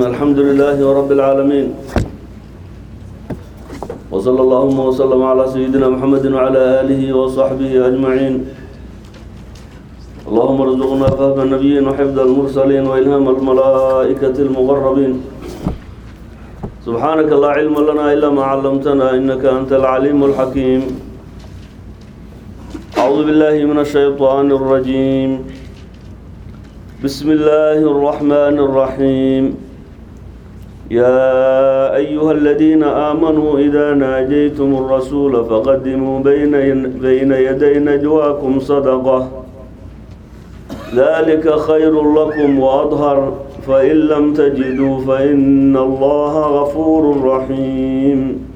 الحمد لله رب العالمين وصلى اللهم وسلم على سيدنا محمد وعلى آله وصحبه أجمعين اللهم ارزقنا فهم النبيين وحفظ المرسلين وإلهام الملائكة المقربين سبحانك لا علم لنا إلا ما علمتنا إنك أنت العليم الحكيم أعوذ بالله من الشيطان الرجيم بسم الله الرحمن الرحيم يا أيها الذين آمنوا إذا ناجيتم الرسول فقدموا بين بين يدي نجواكم صدقة ذلك خير لكم وأظهر فإن لم تجدوا فإن الله غفور رحيم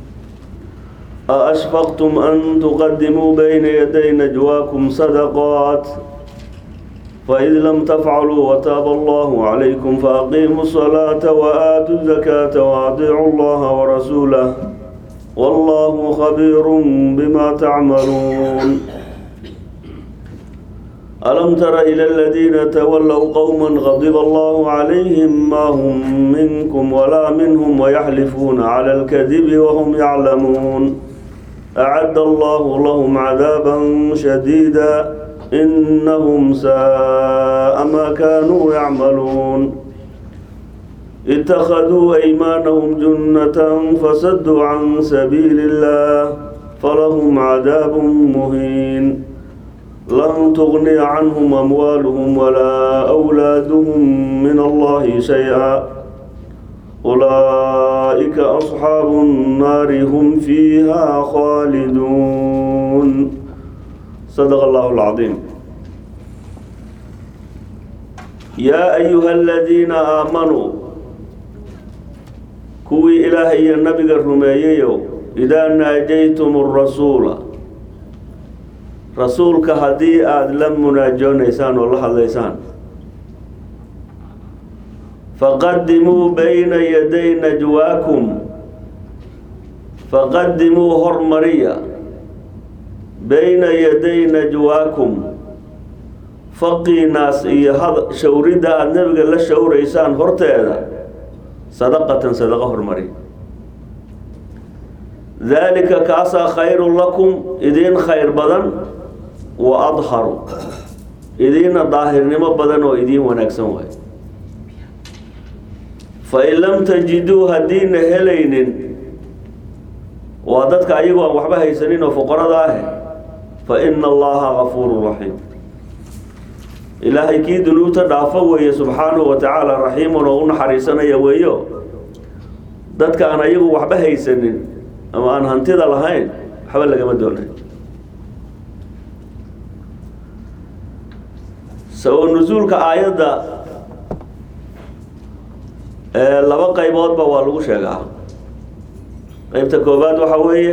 أأشفقتم أن تقدموا بين يدي نجواكم صدقات فإذ لم تفعلوا وتاب الله عليكم فأقيموا الصلاة وآتوا الزكاة وأطيعوا الله ورسوله والله خبير بما تعملون ألم تر إلى الذين تولوا قوما غضب الله عليهم ما هم منكم ولا منهم ويحلفون على الكذب وهم يعلمون أعد الله لهم عذابا شديدا إنهم ساء ما كانوا يعملون اتخذوا أيمانهم جنة فسدوا عن سبيل الله فلهم عذاب مهين لن تغني عنهم أموالهم ولا أولادهم من الله شيئا أولئك أصحاب النار هم فيها خالدون صدق الله العظيم يا أيها الذين آمنوا كوي إلهي النبي الرميي إذا ناجيتم الرسول رسولك هدي آد لم مناجونيسان والله الليسان فقدموا بين يدي نجواكم فقدموا هرمريا بين يدي نجواكم faqii naas iyo shawridda aada nebiga la shawraysaan horteeda sadaqatan sadaqo hormari daalika kaasaa khayrun lakum idiin khayr badan wa adharu idiina daahirnimo badan oo idiin wanaagsan waay fain lam tajiduu haddiina helaynin waa dadka ayagu aan waxba haysanin oo fuqarada ah fa ina allaha gafuuru raxiim ilaahay kii dunuubta dhaafo weeye subxaanahu wa tacaala raxiimun oo u naxariisanaya weeyo dadka aan ayagu waxba haysanin ama aan hantida lahayn waxba lagama doonay sabab nusuulka aayadda laba qayboodba waa lagu sheegaa qeybta koobaad waxa weeye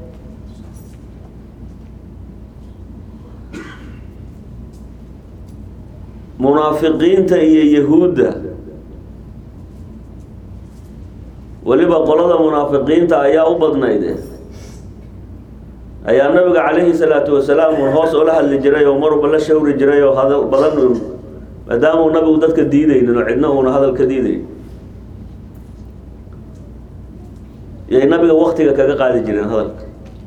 munaafiqiinta iyo yahuudda weliba qolada munaafiqiinta ayaa u badnayde ayaa nabiga calayhi salaatu wasalaam un hoos ola hadli jiray oo marba la shawri jiray oo hadal badan un maadaamau nabigu dadka diidaynin oo cidna uuna hadal ka diidayn yay nabiga waktiga kaga qaadi jireen hadalka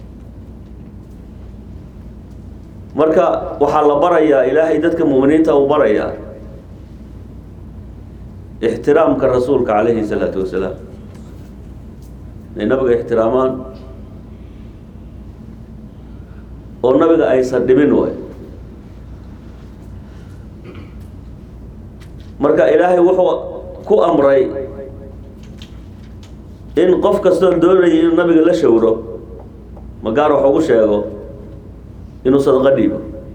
marka waxaa la barayaa ilaahay dadka mu'miniinta uu barayaa ixtiraamka rasuulka calayhi salaatu wasalaam inay nabiga ixtiraamaan oo nabiga aysan dhibin way marka ilaahay wuxuu ku amray in qof kastoo doonaya inuu nabiga la shawro magaar wax ugu sheego inuu sadaqo dhiibo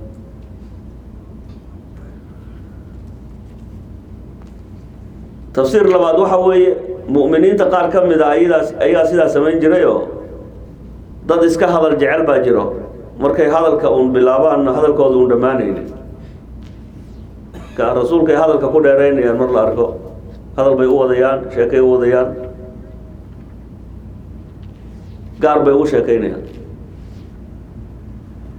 tafsiir labaad waxa weeye mu'miniinta qaar ka mid a ayadaas ayaa sidaa samayn jirayoo dad iska hadal jecel baa jiro markay hadalka uun bilaabaan hadalkooda uun dhammaanaynin ka rasuulkay hadalka ku dheeraynayaan mar la arko hadal bay u wadayaan sheekay u wadayaan gaar bay ugu sheekaynayaan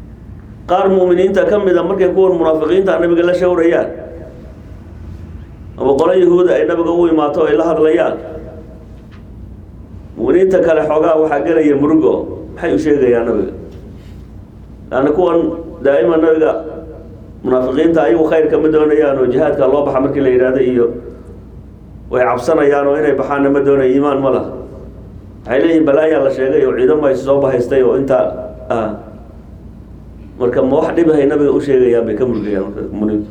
qaar mu'miniinta ka mid a markay kuwan munaafiqiinta nabiga la shawrayaan ama qolo yahuuda ay nabiga u imaato o ay la hadlayaan mu'miniinta kale xoogaa waxaa gelaya murugo maxay u sheegayaan nabiga laanna kuwan daa'ima nabiga munaafiqiinta ayagu khayr kama doonayaan oo jihaadka loo baxa markii la yidhahdo iyo way cabsanayaan oo inay baxaanna ma doonaya iimaan ma laha waxay leeyihin balaayaa la sheegay oo ciidamo is soo bahaystay oo intaa ah marka ma wax dhibahay nabiga u sheegayaan bay ka murgayaan marka muminiintu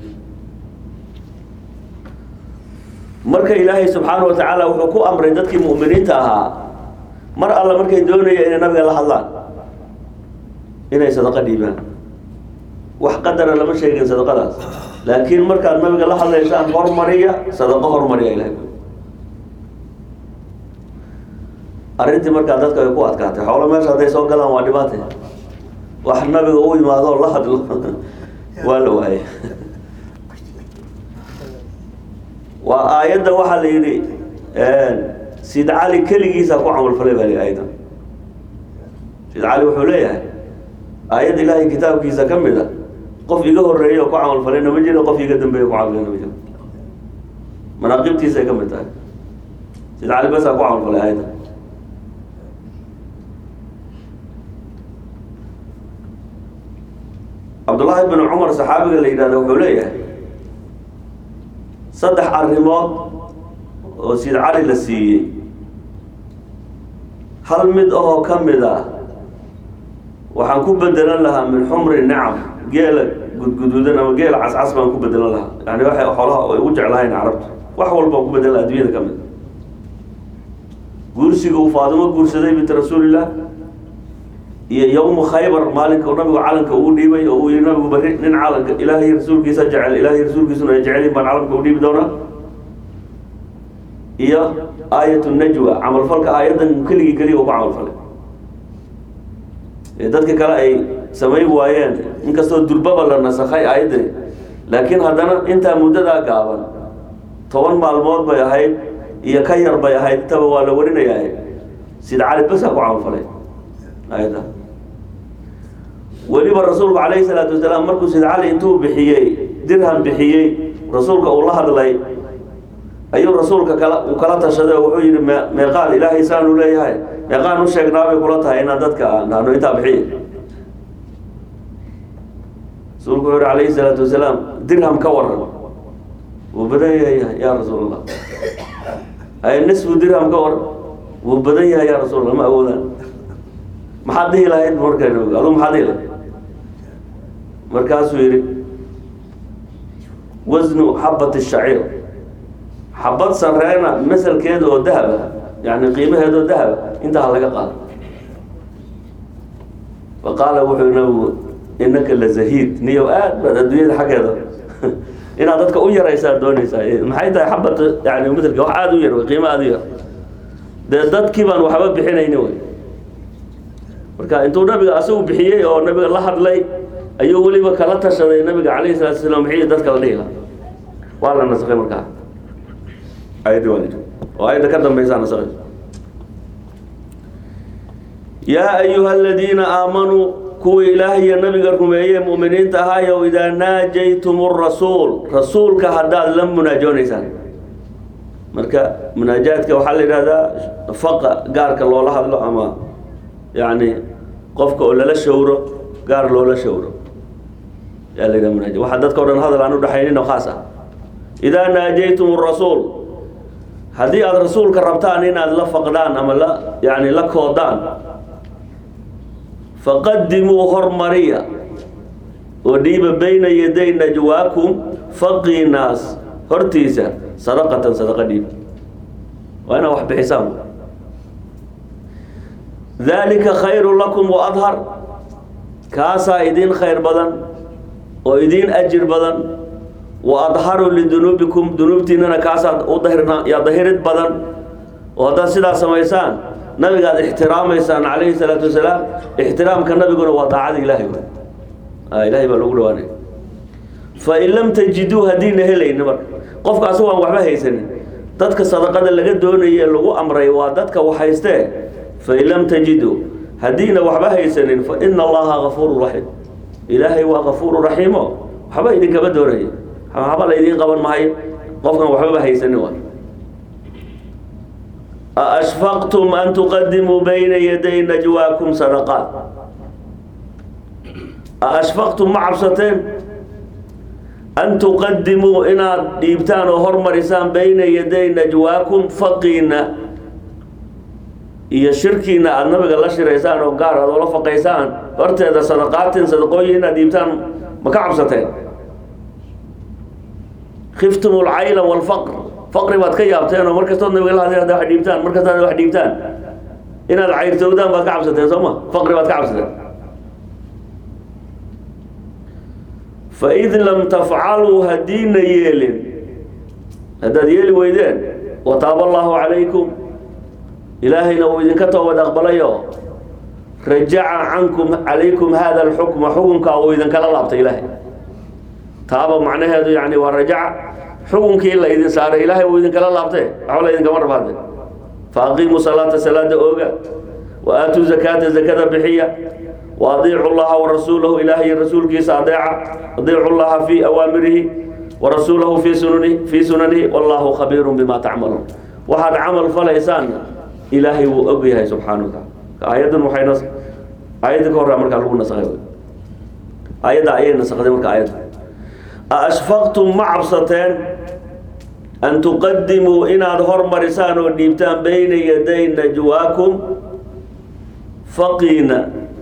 marka ilaahay subxaanahu watacaala wuxuu ku amray dadkii mu'miniinta ahaa mar alla markay doonayeen inay nabiga la hadlaan inay sadaqo dhiibaan wax qadara lama sheegin sadaqadaas laakiin markaad nabiga la hadlaysaan hormariya sadaqo hormariya ilahay arrintii markaa dadka ay ku adkaatay xoolo meesha hadday soo galaan waa dhibaate wax nabiga u imaado la hadlo waa la waayay waa aayadda waxaa la yidhi sid cali keligiisa ku camalfalay baa li aayadda sid cali wuxuu leeyahay aayad ilaahay kitaabkiisa ka mid a qof iga horeeya oo ku camalfalayna ma jiro qof iga dambeeya ku camalfalayna ma jiro manaaqibtiisay ka mid tahay sid cali basaa ku camalfalay aayadda cabdullaahi bin cumar saxaabiga la yidhahda wuxuu leeyahay saddex arrimood oo sid cali la siiyey hal mid ahoo ka mid ah waxaan ku bedelan lahaa min xumri nicam geela gudguduudan ama geela cascas baan ku bedelan lahaa yani waxay xoolaha ay ugu jeclahayn carabta wax walbaan ku bedelan laha addunyada ka mid guursiga uu faadimo guursaday binti rasuulillah iyo yowmu khaybar maalinka nabigu calanka ugu dhiibay oo uu yihi nabigu bari nin calanka ilaahay rasuulkiisa jecel ilaahay rasuulkiisuna ay jecelin baan calanka u dhiibi doonaa iyo aayat najwa camalfalka aayaddan keligii keliya uu ku camalfalay ee dadka kale ay samayn waayeen inkastoo durbaba la nasakhay aayaddani laakiin haddana intaa muddadaa gaaban toban maalmood bay ahayd iyo ka yar bay ahayd intaba waa la warinayaa sida cali basaa ku camalfalay aayadda weliba rasuulku calayhi salaatu wasalaam markuu sid cali intuu bixiyey dirham bixiyey rasuulka uu la hadlay ayuu rasuulka kala uu kala tashaday oo wuxuu yidhi me meeqaan ilaahay saanu leeyahay meeqaan u sheegnaabay kula tahay inaan dadka nahno intaa bixiye rasuulku wuxuu yihi calayhi salaatu wasalaam dirham ka waran wuu badan yahay yaa rasuul allah ay nisfu dirham ka waran wuu badan yahay yaa rasuul allah ma awoodaan maxaad dhihi lahayd marka aduu maxaad dhihi lahayd markaasuu yidhi wasnu xabat shaciir xabad sareena masalkeeda oo dahaba yani qiimaheeda oo dahaba intaa laga qaado faqaala wuxuu nabigu inaka la zahiid niyow aad baad adduunyada xaggeeda inaad dadka u yaraysaa doonaysaa maxay tahay xabad yani masalka wax aada u yar wey qiimo aada u yar dee dadkii baan waxba bixinayni wey marka intuu nabiga asagu bixiyey oo nabiga la hadlay ayuu weliba kala tashaday nabiga calayhi salatu wasalaam maxii dadka la dhihi lahaa waa la nasakhay markaa ayadii waa oo ayadda ka dambaysaa nasakhay yaa ayuha aladiina aamanuu kuwii ilaahay iyo nabiga rumeeyey mu'miniinta ahaayow idaa naajaytum rasuul rasuulka haddaad la munaajoonaysaan marka munaajaadka waxaa la yidhahdaa faqa gaarka loola hadlo ama yani qofka oo lala shawro gaar loola shawro yaa la yidhaha munaaja waxaa dadka o dhan hadal aan udhexaynin oo khaas ah idaa naajaytum rasuul haddii aada rasuulka rabtaan inaad la faqdaan ama la yani la koodaan faqadimuu hormariya oo dhiiba bayna yaday najwaakum faqiinaas hortiisa sadaqatan sadaqa dhiib waa inaad wax bixisaan dalika khayru lakum wa adhar kaasaa idiin khayr badan oo idiin ajir badan wa adharu lidunuubikum dunuubtiinana kaasaa u dahirna yaa dahirid badan oo haddaad sidaa samaysaan nabigaad ixtiraamaysaan calayhi salaatu wasalaam ixtiraamka nabiguna waa daacada ilaahay ilahay baa lagu dhawaanaya fain lam tajiduu haddiina helayni marka qofka asago aan waxba haysanin dadka sadaqada laga doonaye lagu amray waa dadka wax haystee fain lam tajiduu haddiina waxba haysanin fa ina allaha gafuuru raxiim ilaahay waa gafuuru raxiimo waxba idinkama doonayo waxba laydiin qaban maayo qofkan waxbaba haysanin waa aashfaqtum an tuqadimuu bayna yaday najwaakum sadaqaat aashfaqtum ma cabsateen an tuqadimuu inaad dhiibtaan oo hormarisaan bayna yaday najwaakum faqiina iyo shirkiina aada nabiga la shiraysaan oo gaar aad oola faqaysaan horteeda sadaqaatin sadaqooyin inaad dhiibtaan ma ka cabsateen khiftum alcayla walfaqr faqri baad ka yaabteen oo markastood nabiga la hadlay hadda wax dhiibtaan markastaad wax dhiibtaan inaad cayrtowdaan baad ka cabsateen soo ma faqri baad ka cabsateen faid lam tafcaluu haddiina yeelin haddaad yeeli weydeen wataaba allahu calaykum ilaahayna uu idinka toobad aqbalayo rajaca cankum calaykum hada alxukma xukunkaa uu idinkala laabtay ilaahay taaba macnaheedu yani waa rajaca xukunkii la idin saaray ilaahay uu idinkala laabtee waxba la idinkama rabaade fa aqiimuu salaata salaada ooga wa aatuu zakaata zakada bixiya wa adiicu llaha warasuulahu ilaahay rasuulkiisa adeeca adiicu llaha fii awaamirihi warasuulahu fii sunanihi fii sunanihi wallahu khabiirun bima tacmaluun waxaad camal falaysaan ilaahay wuu og yahay subxaana wa taala aayaddan waxay nas aayadda ka horraa markaa lagu nasakhay aayadda ayay nasakday marka aayadda aashfaqtum ma cabsateen an tuqadimuu inaad hormarisaan oo dhiibtaan bayna yaday najwaakum faqiina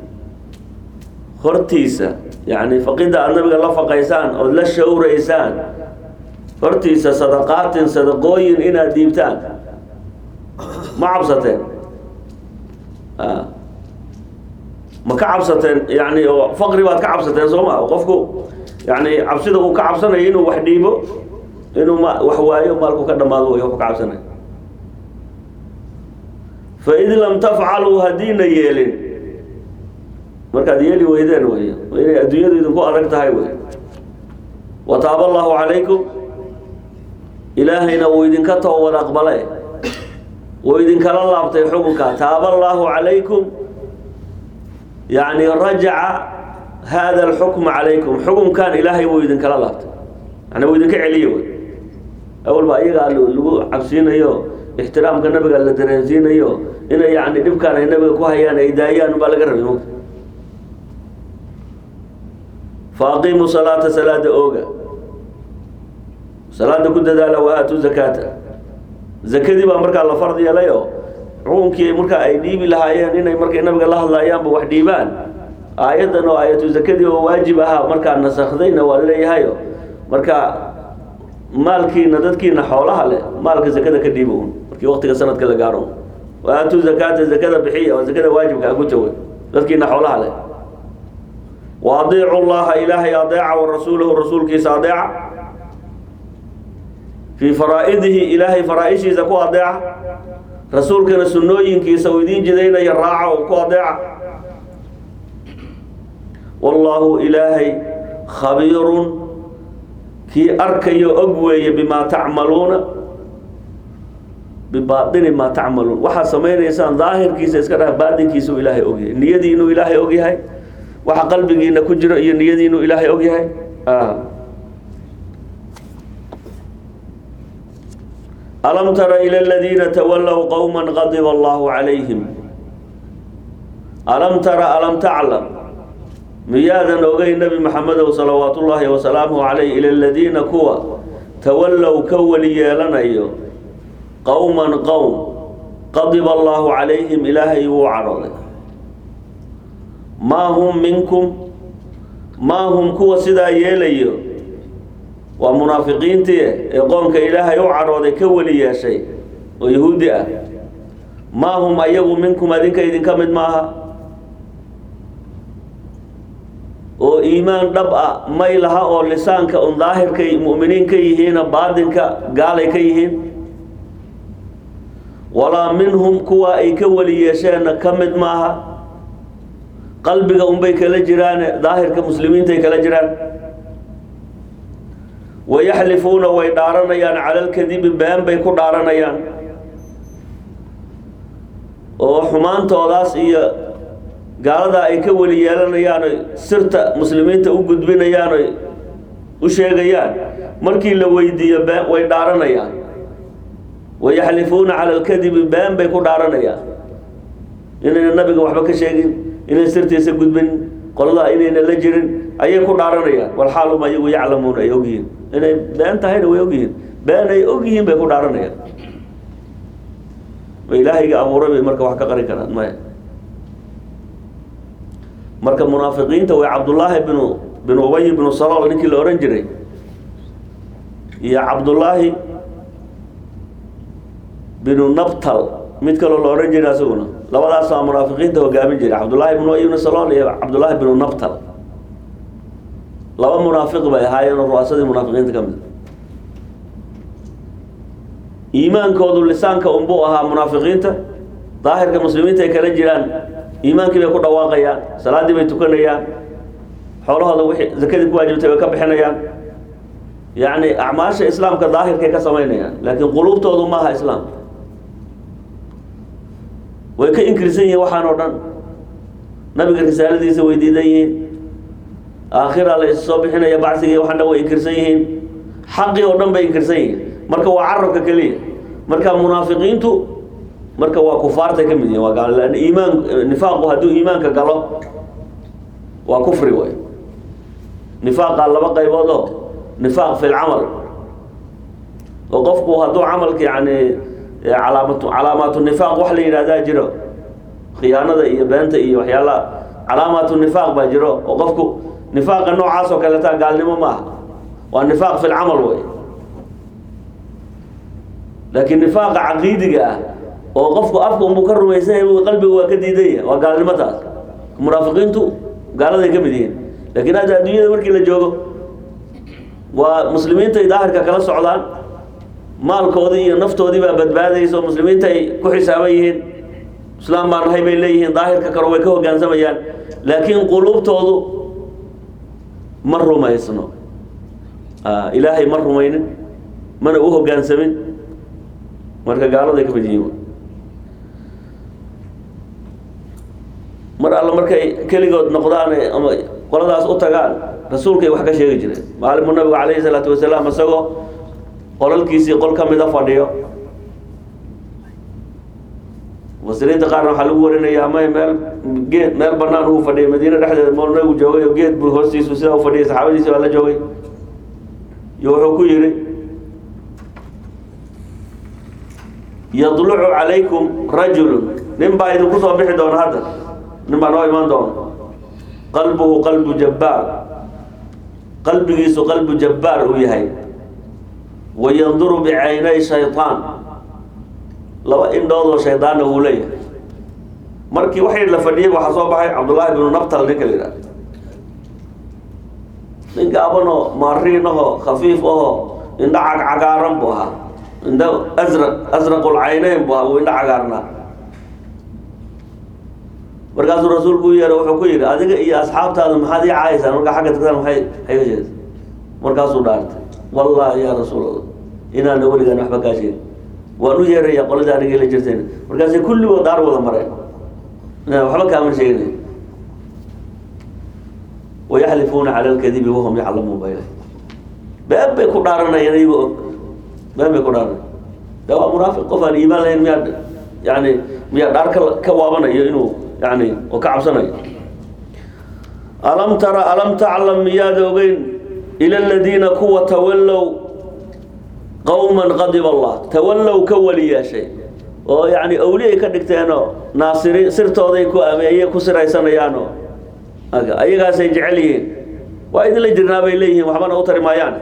hortiisa yacni faqidda aada nabiga la faqaysaan ood la shawraysaan hortiisa sadaqaatin sadaqooyin inaad dhiibtaan ma cabsateen ma ka cabsateen yani faqri baad ka cabsateen soo ma qofku yani cabsida uu ka cabsanayo inuu wax dhiibo inuu ma wax waayo maalku ka dhamaado way ka cabsanay faid lam tafcaluu haddiina yeelin markaad yeeli weydeen wey inay adduunyadu idinku adag tahay wey wataaba allahu calaykum ilaahayna wuu idinka toobad aqbale wuu idinkala laabtay xukunka taaba allahu calaykum yani rajaca hada alxukma calaykum xukunkan ilaahay wuu idinkala laabtay yani wuu idinka celiye wey awal baa iyagaa lagu cabsiinayo ixtiraamka nabiga la dareensiinayo inay yani dhibkaan ay nabiga ku hayaan ay daayaan baa laga rabay mugta fa aqiimuu salaata salaada ooga salaada ku dadaala wa aatuu zakaata zakadii baa markaa la fard yeelayo xukunkii markaa ay dhiibi lahaayeen inay markay nabiga la hadlaayaanba wax dhiibaan aayaddan oo aayatu zakadii oo waajib ahaa markaa nasakhdayna waa leeyahayo marka maalkiina dadkiina xoolaha leh maalka zakada ka dhiibo un markii waqtiga sanadka la gaaro wa aatuu zakaata zakada bixiya oo zakada waajibka a ku jawa dadkiina xoolaha leh wa adiicu llaha ilaahay adeeca wa rasuulahu rasuulkiisa adeeca fii faraa'idihi ilaahay faraa-ishiisa ku adeeca rasuulkana sunnooyinkiisa uu idiin jidaynaya raaca oo ku adeeca wallaahu ilaahay khabiirun kii arkayo og weeye bimaa tacmaluuna bibaatini maa tacmaluun waxaad samaynaysaan daahirkiisa iska dhaha baatinkiisa uu ilaahay ogyahay niyadii inuu ilaahay ogyahay waxa qalbigiina ku jiro iyo niyadii inuu ilaahay ogyahay alam tara ila aladiina tawallow qowma qadiba allahu calayhim alam tara alam taclam miyaadan ogay nebi maxamedow salawaat ullaahi wasalaamuhu calayh ila aladiina kuwa tawallow ka weli yeelanayo qowman qowm qadiba allaahu calayhim ilaahay wuu cadhooday maa hum minkum maa hum kuwa sidaa yeelayo waa munaafiqiintii ee qoomka ilaahay u cadhooday ka weli yeeshay oo yahuudi ah maa hum ayagu minkum adinka idinka mid maaha oo iimaan dhab ah may laha oo lisaanka un daahirkay mu'miniin ka yihiina baatinka gaalay ka yihiin walaa minhum kuwa ay ka weli yeesheenna ka mid maaha qalbiga unbay kala jiraane daahirka muslimiintay kala jiraan wayaxlifuuna way dhaaranayaan cala alkadibi been bay ku dhaaranayaan oo xumaantoodaas iyo gaaladaa ay ka weli yeelanayaan oy sirta muslimiinta u gudbinayaan oy u sheegayaan markii la weydiiyo been way dhaaranayaan wayaxlifuuna cala alkadibi been bay ku dhaaranayaan inayna nabiga waxba ka sheegin inay sirtiisa gudbin qoladaa inayna la jirin ayay ku dhaaranayaan walxaalum ayagu yaclamuuna ay ogyihiin inay been tahayna way ogyihiin been ay ogyihiin bay ku dhaaranayaan ma ilaahayga abuuray bay marka wax ka qarin karaan maya marka munaafiqiinta way cabdullaahi binu binu ubay binu salool ninkii la ohan jiray iyo cabdullaahi binu nabtal mid kaloo la ohan jiray asaguna labadaas waa munaafiqiinta hogaamin jiray cabdullaahi binu ubay bnu salool iyo cabdullaahi binu nabtal laba munaafiq bay ahaayeen oo ru'aasadii munaafiqiinta ka mid iimaankoodu lisaanka unbuu ahaa munaafiqiinta daahirka muslimiinta ay kala jiraan iimaankii bay ku dhawaaqayaan salaaddii bay tukanayaan xoolahooda wixii zakadii ku waajibtay bay ka bixinayaan yacni acmaasha islaamka daahirkay ka samaynayaan laakiin quluubtoodu ma aha islaam way ka inkirsan yihiin waxaan oo dhan nabiga risaaladiisa way diidan yihiin aakhira la issoo bixinaya bacsigii waxaan dhan way inkirsan yihiin xaqii oo dhan bay inkirsan yihiin marka waa carabka keliya marka munaafiqiintu marka waa kufaartay ka mid yihin waa gaal lan iimaan nifaaqu hadduu iimaanka galo waa kufri way nifaaqa laba qaybood oo nifaaq fi lcamal oo qofku hadduu camalka yani calaamatu calaamaatu nifaaq wax la yidhahdaa jiro khiyaanada iyo beenta iyo waxyaalaha calaamaatu nifaaq baa jiro oo qofku nifaaqa noocaas oo kaleeta gaalnimo ma aha waa nifaaq fi lcamal wey laakiin nifaaqa caqiidiga ah oo qofku afka unbuu ka rumaysan yahay qalbiga waa ka diidan yahay waa gaalnimo taas munaafiqiintu gaaladay ka mid yihiin laakiin hadda adduunyada markii la joogo waa muslimiintay daahirka kala socdaan maalkoodii iyo naftoodii baa badbaadaysa oo muslimiinta ay ku xisaaban yihiin islaam baan nahay bay leeyihiin daahirka kale way ka hoggaansamayaan laakiin quluubtoodu ma rumaysno ilaahay ma rumaynin mana u hoggaansamin marka gaaladay ka mid yihiin mar alle markay keligood noqdaan ama qoladaas u tagaan rasuulkay wax ka sheegi jireen maalinmu nabigu calayhi salaatu wasalaam isagoo qolalkiisii qol ka mida fadhiyo mufasiriinta qaarna waxaa lagu warinayaa may meel geed meel banaan uu fadhiyay madiine dhexdeeda mool nabigu joogay oo geed buu hoostiisu sidaa u fadhiyay saxaabadiisi baa la joogay iyo wuxuu ku yidhi yadlucu calaykum rajulun nin baa idinku soo bixi doona hadda nin baa noo imaan doona qalbuhu qalbu jabbaar qalbigiisu qalbu jabbaar uu yahay wa yanduru bicaynay shaytaan laba indhoodoo shaydaanna wuu leeyahay markii waxay la fadhiyay waxaa soo baxay cabdullaahi binu nabtal ninka la yidhaha nin gaabanoo maariinahoo khafiif ahoo indho cagcagaaran buu ahaa indho asraq asraqulcayneyn buu ahaa wuu indho cagaarnaa markaasuu rasuulku u yeeha wuxuu ku yidhi adiga iyo asxaabtaada maxaad ii caayaysaan markaa xagga tagtaan maay xaga jeeda markaasuu dhaartay wallaahi yaa rasuul allah inaana weligaan waxba kaa sheegin waan u yeeraya qoladii aniga la jirteen markaasay kulligood daar wada mareen inaan waxba kaaman sheeginayo wayaxlifuuna cala alkadibi wahum yaclamuun ba ilahay been bay ku dhaaranayaan iyagoo og been bay ku dhaaranaya de waa munaafiq qof aan iimaan lahayn miyaa yani miyaa dhaar ka ka waabanayo inuu yani oo ka cabsanayo alam tara alam taclam miyaad ogeyn ila aladiina kuwa tawallow qowman qadiba allah tawallow ka weli yeeshay oo yani awliyay ka dhigteenoo naasiriin sirtooday ku ameeye ku siraysanayaanoo ayagaasay jecel yihiin waa idinla jirnaa bay leeyihiin waxbana u tari maayaan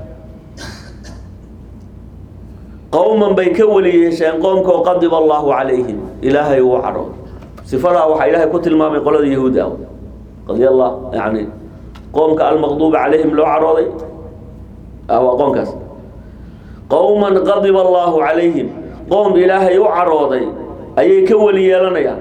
qowman bay ka weli yeesheen qoomkoo qadiba allahu calayhim ilaahay uu cadho sifadaa waxaa ilaahay ku tilmaamay qolada yahuud ah qadi allah yani qoomka almaqduuba calayhim loo cadhooday waa qoomkaas qowman qadiba allahu calayhim qoom ilaahay u cadhooday ayay ka weli yeelanayaan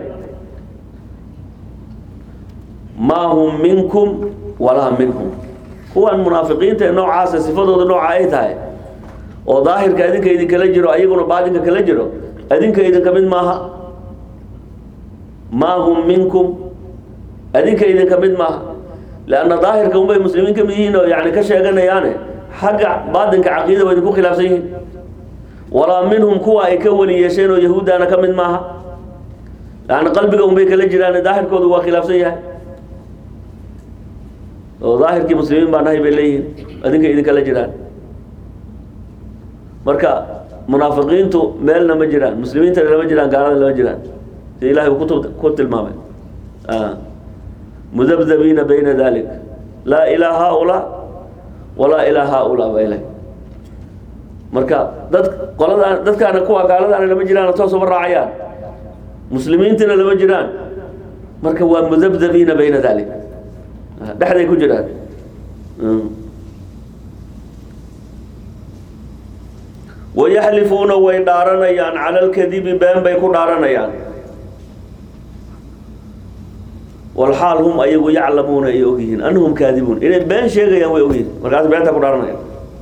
maa hum minkum walaa minhum kuwan munaafiqiinta ee noocaasa sifadooda nooca ay tahay oo daahirka adinka idinkala jiro ayaguna baadinka kala jiro adinka idinka mid maaha maa hum minkum adinka idinka mid maaha leanna daahirka unbay muslimiin ka mid yihiin oo yani ka sheeganayaane xagga baatinka caqiida waa idinku khilaafsan yihiin walaa minhum kuwa ay ka weli yeesheen oo yahuuddaana ka mid maaha yani qalbiga unbay kala jiraan daahirkoodu waa khilaafsan yahay oo daahirkii muslimiin baa nahay bay leeyihiin adinka idinkala jiraan marka munaafiqiintu meelna ma jiraan muslimiintana lama jiraan gaalada lama jiraan si ilahay uu kutub ku tilmaamay mudabdabiina bayna dalik laa ilaa haaulaa walaa ilaa haaulaa baa ilahay marka dad qoladaan dadkaana kuwa gaaladaana lama jiraan toos uma raacayaan muslimiintina lama jiraan marka waa mudabdabiina bayna dalik dhexday ku jiraan wayaxlifuuna way dhaaranayaan cala alkadibi been bay ku dhaaranayaan walxaal hum ayagu yaclamuuna ay ogyihiin anahum kaadibuun inay been sheegayaan way ogyihiin markaas beenta ku dhaaranayaan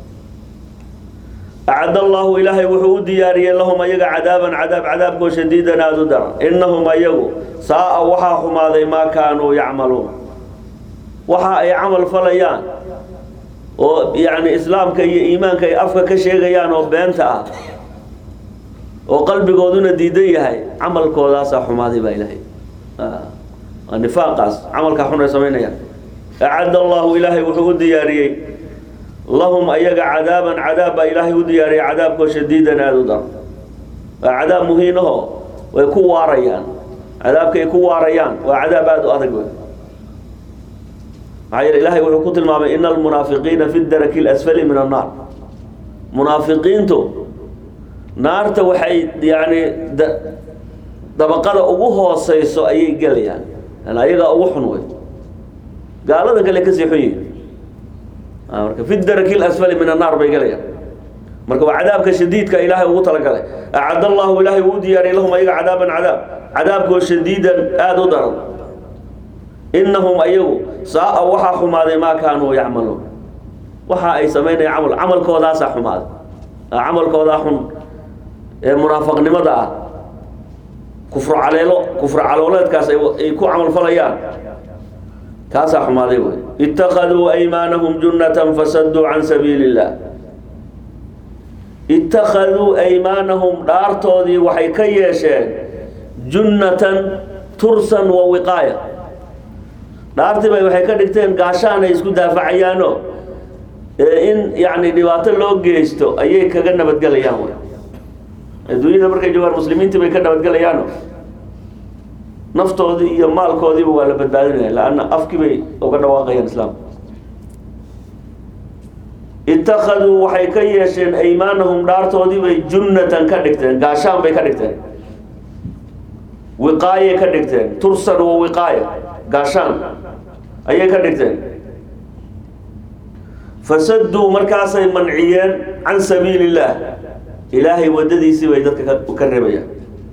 acad allahu ilaahay wuxuu u diyaariyey lahum ayaga cadaaban cadaab cadaabkoo shadiidan aada u daran inahum ayagu saa-a waxaa xumaaday maa kaanuu yacmaluun waxa ay camal falayaan oo yacni islaamka iyo iimaanka ay afka ka sheegayaan oo beenta ah oo qalbigooduna diidan yahay camalkoodaasaa xumaaday baa ilaahay waa nifaaqaas camalkaa xun ay samaynayaan acad allahu ilaahay wuxuu u diyaariyey lahum ayaga cadaaban cadaab baa ilaahay u diyaariyay cadaabkoo shadiidan aada u daran waa cadaab muhiinaho way ku waarayaan cadaabkaay ku waarayaan waa cadaab aada u adag wey maxaa yeele ilahay wuxuu ku tilmaamay ina almunaafiqiina fi daraki اlasfali min annaar munaafiqiintu naarta waxay yani dabaqada ugu hooseyso ayay gelayaan an ayagaa ugu xun wey gaalada kale kasii xun yihin marka fi daraki اlasfali min annaar bay gelayaan marka waa cadaabka shadiidka ilaahay ugu talagalay acad allahu ilaahay uu diyaariyay lahum ayaga cadaaban cadaab cadaabkoo shadiidan aada u daran inahum ayagu saa-a waxaa xumaaday maa kaanuu yacmaluun waxa ay samaynaya camal camalkoodaasaa xumaaday camalkoodaa xun ee munaafaqnimada ah kufru caleelo kufru calooleedkaas ay ku camalfalayaan kaasaa xumaaday wey itakaduu aymaanahum junnatan fasaduu can sabiili illah itakaduu aymaanahum dhaartoodii waxay ka yeesheen junnatan tursan wa wiqaaya dhaartii bay waxay ka dhigteen gaashaan ay isku daafacayaano in yani dhibaato loo geysto ayay kaga nabadgelayaan wy adduunyada markay joogaan muslimiintii bay ka nabadgelayaano naftoodii iyo maalkoodiiba waa la badbaadinaya laanna afkii bay uga dhawaaqayaan islaamka itakaduu waxay ka yeesheen aymaanahum dhaartoodii bay junnatan ka dhigteen gaashaan bay ka dhigteen wiqaayay ka dhigteen tursan wa wiqaaya gaashaan ayay ka dhigteen fasaduu markaasay manciyeen can sabiili illaah ilaahay waddadiisii bay dadka ka reebayaan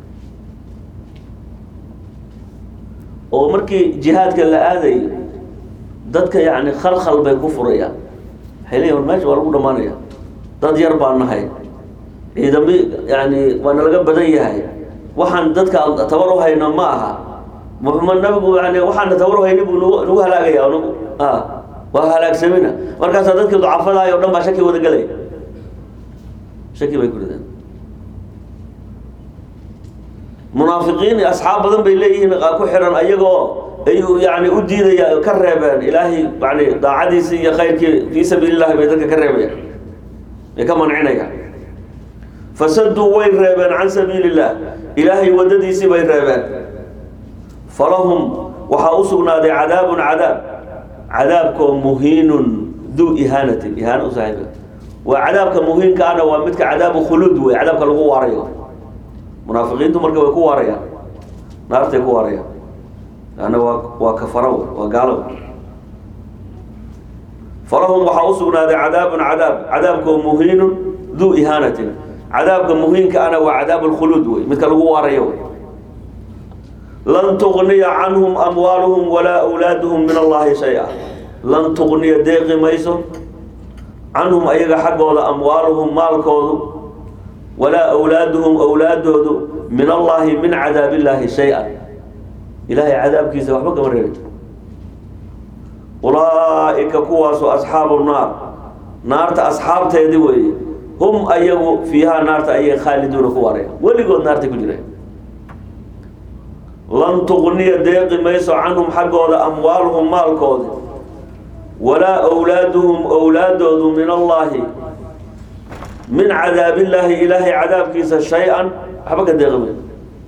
oo markii jihaadka la aadayo dadka yacni khalkhal bay ku furayaan waxay leeyihin war meesha waa lagu dhamaanaya dad yar baan nahay ciidami yani waa nalaga badan yahay waxaan dadka tabar u hayno ma aha muxamed nabigu yani waxaana tabar hayni buu nagu nagu halaagaya nagu a waa halaagsamina markaasaa dadkii ducafadahay o dhan baa shaki wada gelaya shaki bay ku rideen munaafiqiin asxaab badan bay leeyihiin ku xiran ayagoo ay yani u diidaya ka reebeen ilaahay yani daacadiisii iyo khayrkii fii sabiili illahi bay dadka ka reebayaan bay ka mancinayaan fasaduu way reebeen can sabiili illah ilaahay waddadiisii bay reebeen falahum waxaa u sugnaaday cadaabun cadaab cadaabkoo muhiinun duu ihaanatin ihaana u saaxiiba waa cadaabka muhiinka ana waa midka cadaabu khuluud wey cadaabka lagu waarayo munaafiqiintu marka way ku waarayaan naartay ku waarayaan lanna waa waa kafara wey waa gaalo falahum waxaa u sugnaaday cadaabun cadaab cadaabkoo muhiinun duu ihaanatin cadaabka muhiinka ana waa cadaab lkhuluud wey midka lagu waarayo wey lan tugniya canhum amwaaluhum walaa awlaaduhum min allahi shay-a lan tugniya deeqi mayso canhum ayaga xaggooda amwaaluhum maalkoodu walaa awlaaduhum awlaadoodu min allahi min cadaab illaahi shay-a ilaahay cadaabkiisa waxba kama reebi ulaa'ika kuwaasu asxaabu naar naarta asxaabteedii weeye hum ayagu fiihaa naarta ayay khaaliduuna ku waaraya weligood naartay ku jireen lan tuqniya deeqi mayso canhum xaggooda amwaaluhum maalkoodi walaa owlaaduhum owlaadoodu min allaahi min cadaabillaahi ilaahay cadaabkiisa shay-an waxba ka deeqi mayso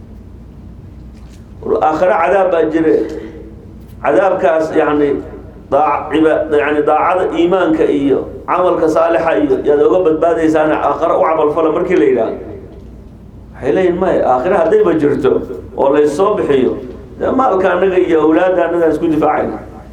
aakhare cadaab baa jire cadaabkaas yani yani daacada iimaanka iyo camalka saalixa iyo yaad oga badbaadaysaan aakhare u camalfala markii la yidhaahdo waxay leeyihin maya aakhire haddayba jirto oo laysoo bixiyo dee maalka anaga iyo awlaadda annagaan isku difaacayna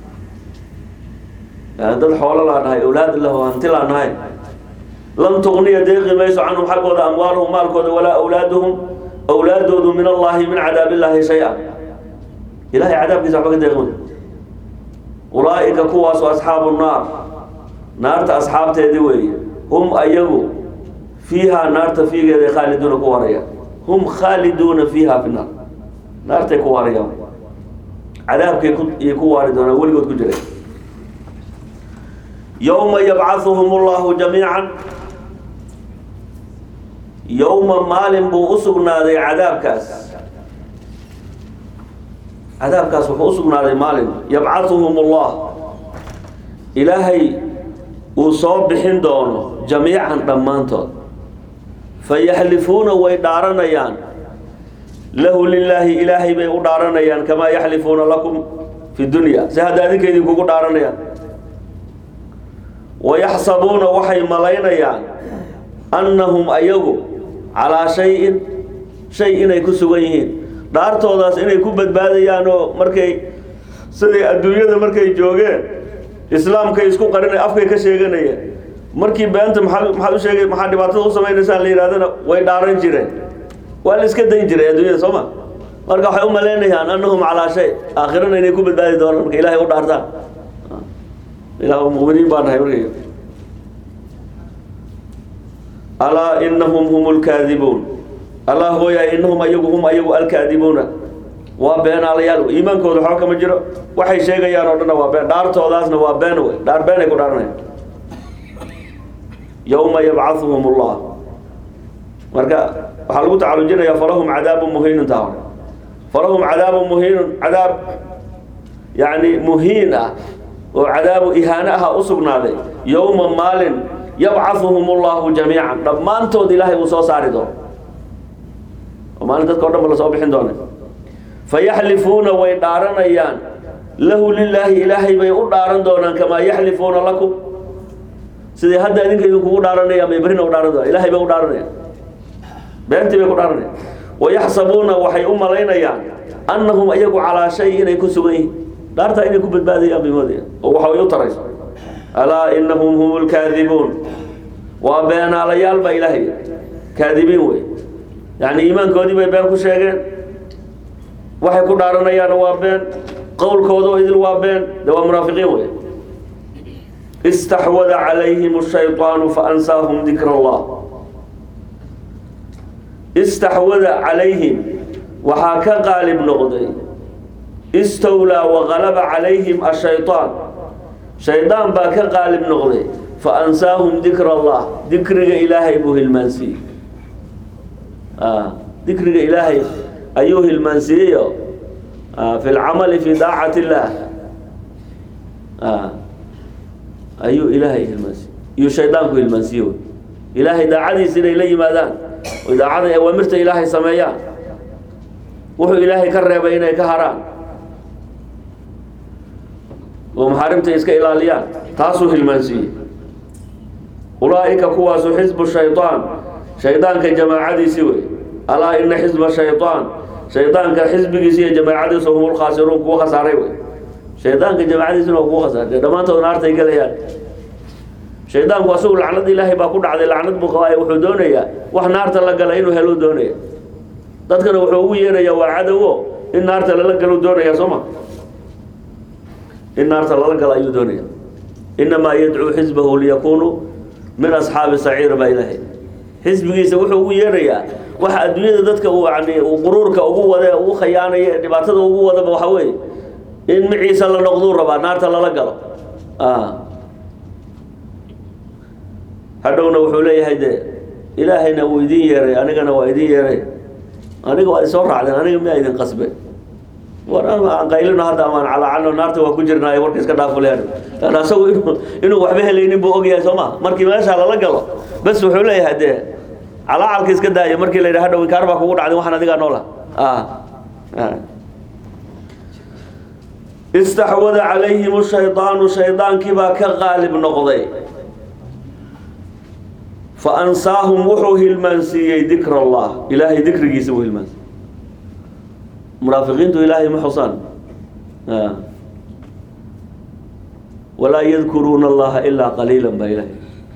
yani dad xoolo laa nahay awlaad lahu hanti laa nahay lan tuqniya deeqi mayso canhum xaggooda amwaaluhum maalkooda walaa awlaaduhum awlaadoodu min allahi min cadaabillaahi shay-a ilahay cadaabkiisa waxba ka deeqi mayso ulaa'ika kuwaasu asxaabu naar naarta asxaabteedii weeye hum ayagu fiihaa naarta fiigeeday khaaliduuna ku warayaan hum khaaliduuna fiiha fi naar naartay ku waarayaan cadaabkay kuiy ku waari doonaan weligood ku jiray yowma yabcahuhum allahu jamiican yowma maalin buu u sugnaaday cadaabkaas cadaabkaas wuxuu u sugnaaday maalin yabcahuhum allah ilaahay uu soo bixin doono jamiican dhammaantood fayaxlifuuna way dhaaranayaan lahu lilaahi ilaahay bay u dhaaranayaan kamaa yaxlifuuna lakum fi dunya si hadda adinka idinkugu dhaaranayaan wayaxsabuuna waxay malaynayaan annahum ayagu calaa shayin shay inay ku sugan yihiin dhaartoodaas inay ku badbaadayaan oo markay siday adduunyada markay joogeen islaamkay isku qarinay afkay ka sheeganayeen markii beenta maxaa maxaad u sheegay maxaa dhibaatada u samaynaysaan la yidhahdana way dhaaran jireen waa la iska dayn jiray adduunyada soo ma marka waxay u malaynayaan annahum calaa shay aakhirana inay ku badbaadi doonaan marka ilahay u dhaartaan ilah muminiin baa nahay markay alaa inahum hum lkaadibuun allah hooyahay inahum ayagu hum ayagu alkaadibuuna waa beenaalayaal wey iimaankooda waxba kama jiro waxay sheegayaan oo dhanna waa been dhaartoodaasna waa been wey dhaar beenay ku dhaaranayaan yowma yabcahuhum allah marka waxaa lagu tacalujinayaa falahum cadaabun muhiinun taa hore falahum cadaabun muhiinun cadaab yani muhiin ah oo cadaabu ihaane aha u sugnaaday yowma maalin yabcahuhum allahu jamiican dhammaantood ilaahay uu soo saari doono oo maalin dadka o dhan ba lasoo bixin doona fayaxlifuuna way dhaaranayaan lahu lilaahi ilaahay bay u dhaaran doonaan kamaa yaxlifuuna lakum siday hadda idinka idinkugu dhaaranayaan bay berrina u dhaaran doonaan ilahay bay u dhaaranayaan beentii bay ku dhaaranayaan wayaxsabuuna waxay u malaynayaan annahum iyagu calaa shay inay ku sugan yihiin dhaartaa inay ku badbaadayaan bay moodayaan oo waxa way u tarayso alaa inahum hum lkaadibuun waa beenaalayaal baa ilaahay kaadibiin wey yani iimaankoodii bay been ku sheegeen waxay ku dhaaranayaan waa been qowlkooda oo idil waa been de waa munaafiqiin wey istaxwada calayhim shayطaanu faansaahum dikra allah istaxwada calayhim waxaa ka qaalib noqday istawlaa waqalaba calayhim ashayطaan shaydaan baa ka qaalib noqday faansaahum dikra allah dikriga ilaahay buu hilmaansiiyey dikriga ilaahay ayuu hilmaansiiyeyo fi lcamali fi daacati illaah ayuu ilaahay hilmaansiiye iyuu shaydaanku hilmaansiiye ilaahay daacadiisa inay la yimaadaan oy daacada awaamirta ilaahay sameeyaan wuxuu ilaahay ka reebay inay ka haraan oo maxaarimta iska ilaaliyaan taasuu hilmaansiiyey ulaa'ika kuwaasu xisbu shayطaan shaydaanka jamaacadiisii wey alaa ina xisba shayطaan shaydaanka xisbigiisi iyo jamaacadiisa hum lkhaasiruun kuwa khasaaray wey shaydaanka jamaacadiisina waa kuwa khasaaray dhammaantood naartay gelayaan shaydaanku asagu lacnad ilaahay baa ku dhacday lacnad buu qabaayo wuxuu doonayaa wax naarta la gala inuu helo doonaya dadkana wuxuu ugu yeerayaa waa cadowo in naarta lala galo doonaya soo ma in naarta lala galo ayuu doonaya inamaa yadcuu xisbahu liyakunuu min asxaabi saciir baa ilaahay xisbigiisa wuxuu ugu yeerayaa waxa adduunyada dadka uu yani uu quruurka ugu wade ugu khayaanaya dhibaatada ugu wadaba waxa weeye in maciisa la noqduu rabaa naarta lala galo hadhowna wuxuu leeyahay de ilaahayna wuu idin yeeray anigana waa idin yeeray aniga waa isoo raacdeen aniga miyaa idin qasbe war ama aan qaylino hadda amaan calaacalno naarta waa ku jirnaayo warka iska dhaafuleen lan asagu inuu inuu waxba helaynin buu ogyahay soo ma markii meesha lala galo bas wuxuu leeyahay dee calaacalka iska daayo markii la yidhaha hadhow inkaar baa kugu dhacday waxaan adigaa noola istaxwada calayhim shaydaanu shaydaankii baa ka qaalib noqday fa ansaahum wuxuu hilmaansiiyey dikra allah ilaahay dikrigiisa buu hilmaansiiyey munaafiqiintu ilaahay ma xusaan walaa yadkuruuna allaha ilaa qaliila baa ilahay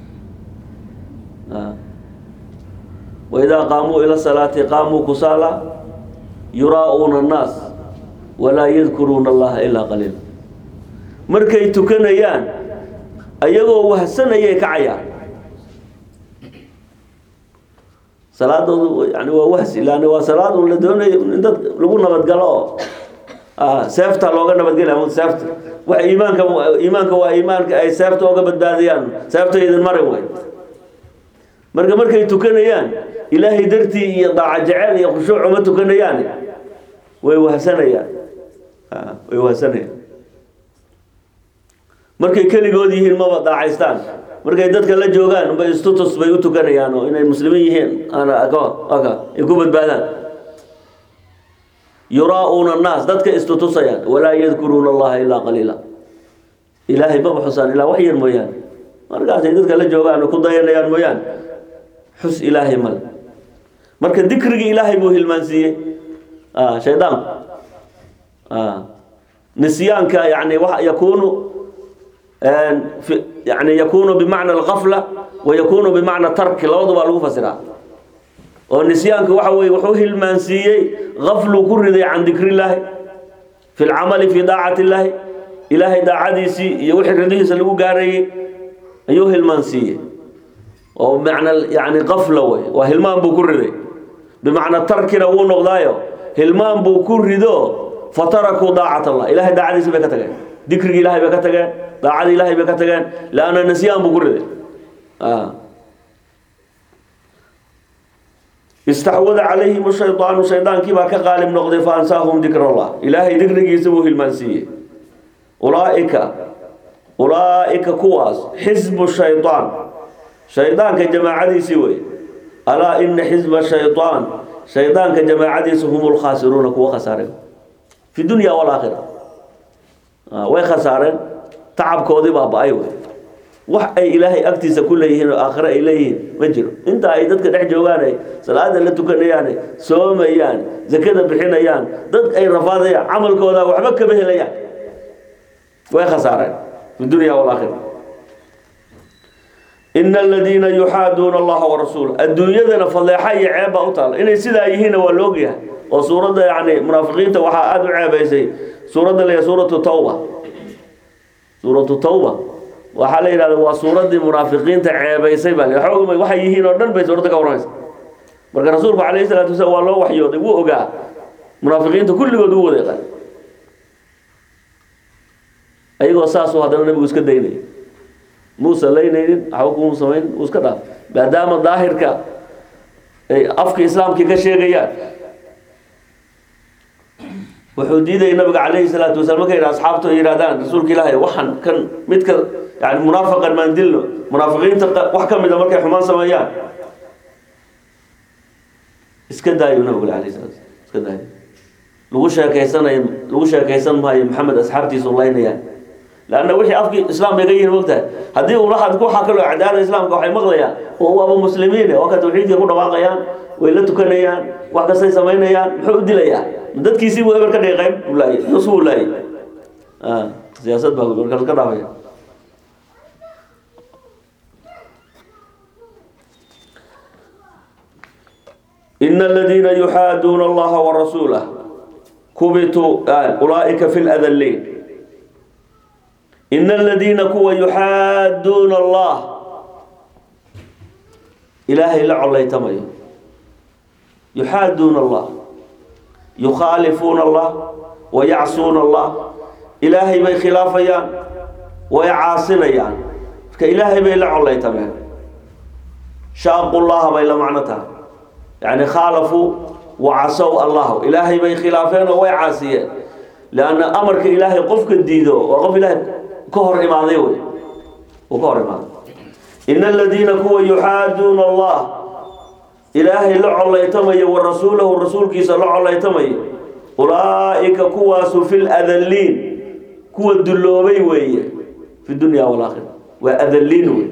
waidaa qaamuu ila salaati qaamuu kusaala yuraa'uuna annaas walaa yadkuruuna allaha ilaa qaliila markay tukanayaan ayagoo wahsanayay kacayaan salaadoodu yani waa wahsi lan waa salaad un la doonayo in dad lagu nabadgalo oo seefta looga nabadgelya ama seefta wax iimaanka iimaanka waa iimaanka ay seefta ooga badbaadiyaan seefta idin marin way marka markay tukanayaan ilaahay dartii iyo daaca jeceel iyo khushuuc uma tukanayaan way wahsanayaan way wahsanayaan markay keligood yihiin maba daacaystaan markay dadka la joogaan bay istutus bay u tukanayaan oo inay muslimiin yihiin ay ku badbaadaan yuraa'uuna annaas dadka istutusayaan walaa yadkuruuna allaha ilaa qaliila ilaahay maba xusaan ilaa wax yar mooyaane markaasay dadka la joogaan oo ku dayanayaan mooyaane xus ilaahay male marka dikrigii ilaahay buu hilmaansiiyey shaydaanku nisyaanka yani wa yakunu yani yakunu bimacna algafla wa yakunu bimacna tarki labadu baa lagu fasiraa oo nisyaanka waxa weye wuxuu hilmaansiiyey gafluu ku riday can dikri illaahi fi lcamali fi daacati illaahi ilaahay daacadiisii iyo wixii ridihiisa lagu gaarayey ayuu hilmaansiiyey oo macna yani gafla wey waa hilmaan buu ku riday bimacna tarkina wuu noqdaayo hilmaan buu ku rido fatarakuu daacat allah ilahay daacadiisi bay ka tageen dikrigii ilahay bay ka tageen daacadii ilahay bay ka tageen lanna nisyaan buu ku riday istaxwada calayhim shaydaanu shaydaankii baa ka qaalib noqday fa ansaahum dikr allah ilaahay dikrigiisa buu hilmaansiiyey ulaaika ulaaika kuwaas xisbu shaydaan shaydaanka jamaacadiisii wey alaa ina xisba shaydaan shaydaanka jamaacadiisa hum lkhaasiruuna kuwa khasaare fi dunya walaakhira way khasaareen tacabkoodii baa ba-ay wey wax ay ilaahay agtiisa ku leeyihiin oo aakhire ay leeyihiin ma jiro inta ay dadka dhex joogaan ay salaada la tukanayaan soomayaan zakada bixinayaan dad ay rafaadayaan camalkooda waxba kama helayaan way khasaareen fi dunya walaakhira ina aladiina yuxaaduuna allaha warasuula adduunyadana fadeexa iyo ceeb baa u taala inay sidaa yihiinna waa la ogyahay oo suuradda yani munaafiqiinta waxaa aada u ceebaysay suuradda la suuratu tawba suuratu tawba waxaa la yidhahda waa suuraddii munaafiqiinta ceebaysay baa xoog waxay yihiin oo dhan bay suuradda ka warramaysa marka rasuulku calayhi salaatu wasalaam waa loo waxyooday wuu ogaa munaafiqiinta kulligood u wadeeqa ayagoo saasuu haddana nabigu iska daynaya muusa laynaynin waxba kumuu samayn uu iska dhaaf maadaama daahirka ay afka islaamkii ka sheegayaan wuxuu diidayay nabiga calayhi salaatu wasalaam markay asxaabtu ay yidhahdaan rasuulka ilaahay waxaan kan midka yani munaafaqan maan dilno munaafiqiinta wax ka mid a markay xumaan sameeyaan iska daayo nabigu alayhi salatu wasalam iska daayo lagu sheekeysanayo lagu sheekeysan maayo maxamed asxaabtiisu laynayaan lanna wixii afkii islaam bay ka yihin mogtahay haddii ulaad waxaa kaloo cadaada islaamka waxay maqlayaan oo waaba muslimiin waa ka tawxiidka ku dhawaaqayaan way la tukanayaan wax kastay samaynayaan muxuu u dilayaa dadkiisii buu eber ka dhigay qayb buu laayay nus buu laayay siyaasad baa marka laska dhaafaya ina aladiina yuxaaduuna allaha warasuulah kubituu ulaaika fi ladaliin ina aladiina kuwa yuxaaduuna allah ilaahay la colaytamayo yuxaaduuna allah yukhaalifuuna allah wayacsuuna allah ilaahay bay khilaafayaan way caasinayaan marka ilaahay bay la collaytameen shaaqu llaha bay la macno tahay yani khaalafuu wacasow allahu ilaahay bay khilaafeen oo way caasiyeen lianna amarka ilaahay qofka diido waa qof ilaahay ka hor imaaday wey uu ka hor imaaday ina aladiina kuwa yuxaaduuna allah ilaahay la collaytamayo wa rasuulahu rasuulkiisa la collaytamayo ulaa'ika kuwaasu fi ladalliin kuwa dulloobay weeye fi dunya walaakhira waa adalliin wey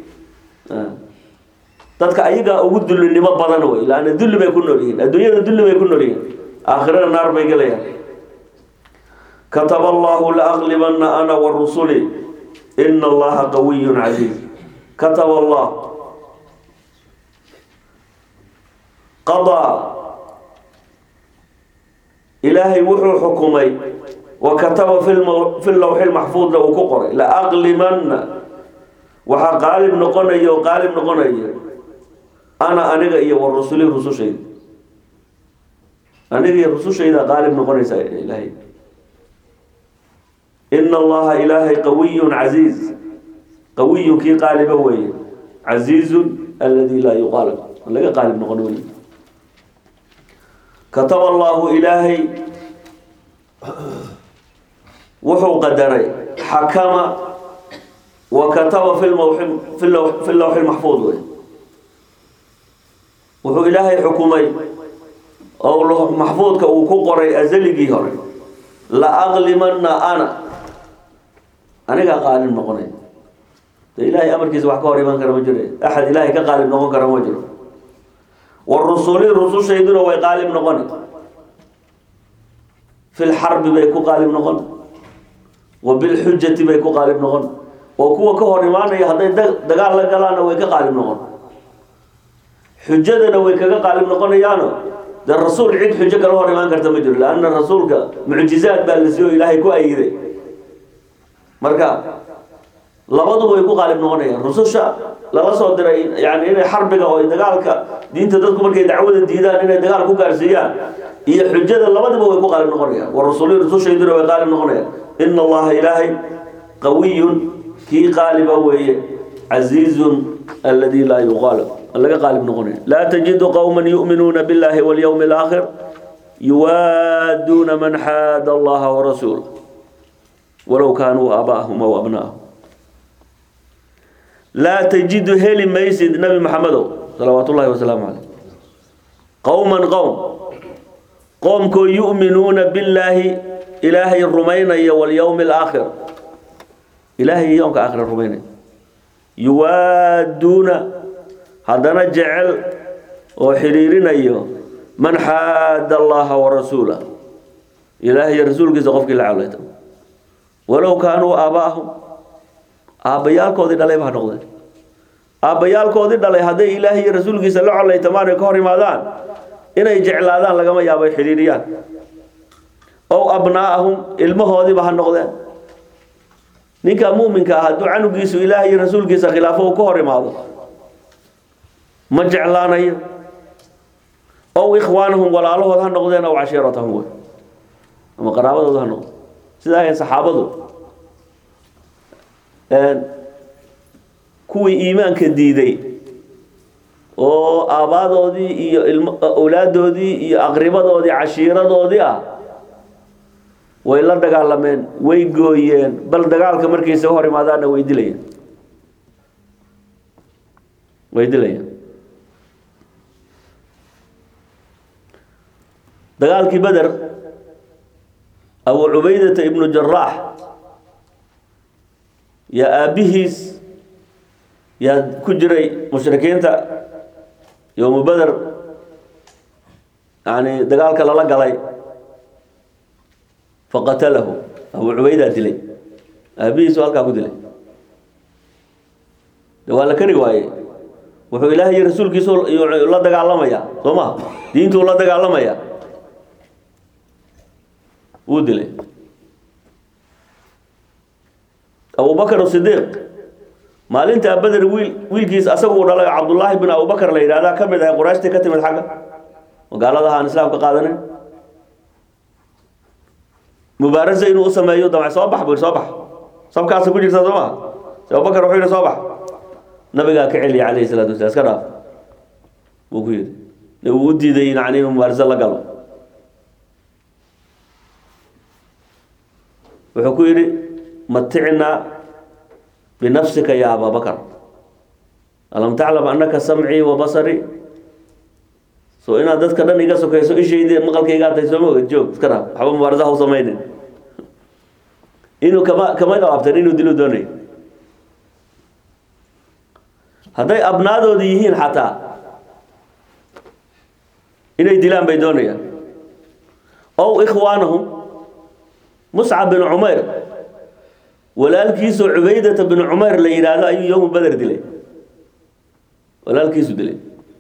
dadka ayagaa ugu dullinimo badan wey laanna dulli bay ku nool yihiin adduunyada dulli bay ku nool yihiin aakhirada naar bay gelayaan kataba allahu laaglibanna ana wa rusuli ina allaha qawiyun casiiz kataba allah qadaa ilaahay wuxuu xukumay wa kataba fi lawxi lmaxfuudna uu ku qoray laaglimanna waxaa qaalib noqonaya oo qaalib noqonaya ana aniga iyo wa rusuli rusushayda aniga iyo rusushayda qaalib noqonaysa ilaahay ina allaha ilaahay qawiyun casiiz qawiyun kii qaaliba weeye casiizun aladi laa yuqaalib laga qaalib noqon wey kataba allahu ilaahay wuxuu qadaray xakama wa kataba fi lmawxi fi lawxi lmaxfuud wey wuxuu ilaahay xukumay oo lawx maxfuudka uu ku qoray azaligii hore la aqlimanna ana anigaa qaalib noqonay de ilaahay amarkiisa wax ka hor iman kara ma jiro axad ilaahay ka qaalib noqon kara ma jiro wa rusuli rusushayduna way qaalib noqon fi lxarbi bay ku qaalib noqon wa bilxujati bay ku qaalib noqon oo kuwa ka hor imaanaya hadday dagaal la galaanna way ka qaalib noqon xujadana way kaga qaalib noqonayaano dee rasuul cid xujo kala hor imaan karta ma jiro lanna rasuulka mucjizaad baa la siiyo ilaahay ku ayiday marka labaduba way ku qaalib noqonayaan rususha lala soo diray yani inay xarbiga oo dagaalka diinta dadku markay dacwada diidaan inay dagaal ku gaarsiiyaan iyo xujada labadaba way ku qaalib noqonayaan wa rasuli rusushayduna way qaalib noqonayaan ina allaha ilaahay qawiyun kii qaaliba weeye casiizun aladi laa yuqaalib laga qaalib noqonaya laa tajidu qowma yu'minuuna billahi walyawmi alaakhir yuwaaduuna man xaada allaha warasuulah walow kaanuu aabaahum aw abnaahum laa tajidu heli maysid nabi maxamedow salawaat ullahi wasalaamu caleyh qowman qowm qoomkoo yu'minuuna billaahi ilaahay rumaynaya walyowmi alaakhir ilaahay yoomka aakhira rumaynaya yuwaaduuna haddana jecel oo xidhiirinayo man xaada allaha warasuulah ilaahay iyo rasuulkiisa qofkii la calayta walow kaanuu aabaahum aabbayaalkoodii dhalay baa noqdeen aabbayaalkoodii dhalay hadday ilaahay iyo rasuulkiisa la colaytamaan ay ka hor imaadaan inay jeclaadaan lagama yaabo ay xidhiiriyaan ow abnaa'ahum ilmahoodiiba ha noqdeen ninka muuminka ah hadduu canugiisu ilaahay iyo rasuulkiisa khilaafo uu ka hor imaado ma jeclaanayo ow ikhwaanahum walaalahood ha noqdeen ow cashiiratahum wey ama qaraabadooda ha noqdo sidaa ahayn saxaabadu kuwii iimaanka diiday oo aabaadoodii iyo ilm awlaadoodii iyo aqribadoodii cashiiradoodii ah way la dagaalameen way gooyeen bal dagaalka markiisa hor imaadaanna way dilayeen way dilayeen dagaalkii beder abu cubaydata ibnu jaraax yaa aabbihiis yaa ku jiray mushrikiinta yowmu beder yani dagaalka lala galay faqatalahu abu cubaydaa dilay aabbihiisu halkaa ku dilay de waa la kari waaye wuxuu ilaahay iyo rasuulkiisu la dagaalamaya soo ma diintuu la dagaalamaya wuu dilay abubakr sidiiq maalintaa beder wiil wiilkiis asagu uu dhalay cabdullaahi bin abubakar la yidhahdaa ka mid ahay qurayshtii ka timid xagga magaaladaha aan islaamka qaadanin mubaarasa inuu u sameeyo damc soo bax buu soo bax sabkaasa ku jirta soo maa abubakar wuxuu yidhi soo bax nabigaa ka celiya calayhi salaatu wasalaam iska dhaaf wuu ku yidhi wuu u diiday yani inuu mubaariso la galo wuxuu ku yidhi maticnaa binafsika ya ababakar alam taclam anaka samcii wa basarii so inaad dadka dhan iga sokayso ishaydi maqalkaygaa tahay sooma oged joog iska dhaaf waxba mubaarasa ha u samaynin inuu kama kama qaabtan inuu dilu doonay hadday abnaadooda yihiin xataa inay dilaan bay doonayaan ow ikhwaanahum muscab bin cumayr walaalkiisoo cubaydata bin cumayr la yidhaahdo ayuu yowmu beder dilay walaalkiisu dilay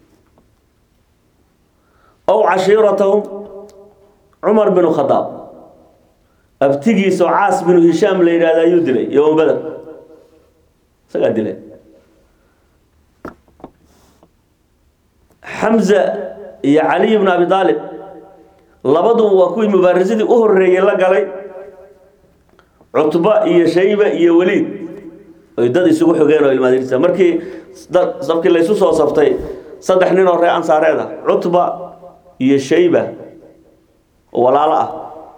ow cashiiratahum cumar bin khadaab abtigiisoo caas binu hishaam la yidhahdo ayuu dilay yowmu beder isagaa dilay xamza iyo caliy bn abi aalib labaduba waa kuwii mubaarisadii u horeeyey la galay cutba iyo shayba iyo weliid oy dad isugu xogeen oo ilmaadiirsa markii safkii laysu soo saftay saddex nin oo ree ansaareed ah cutba iyo shayba oo walaalo ah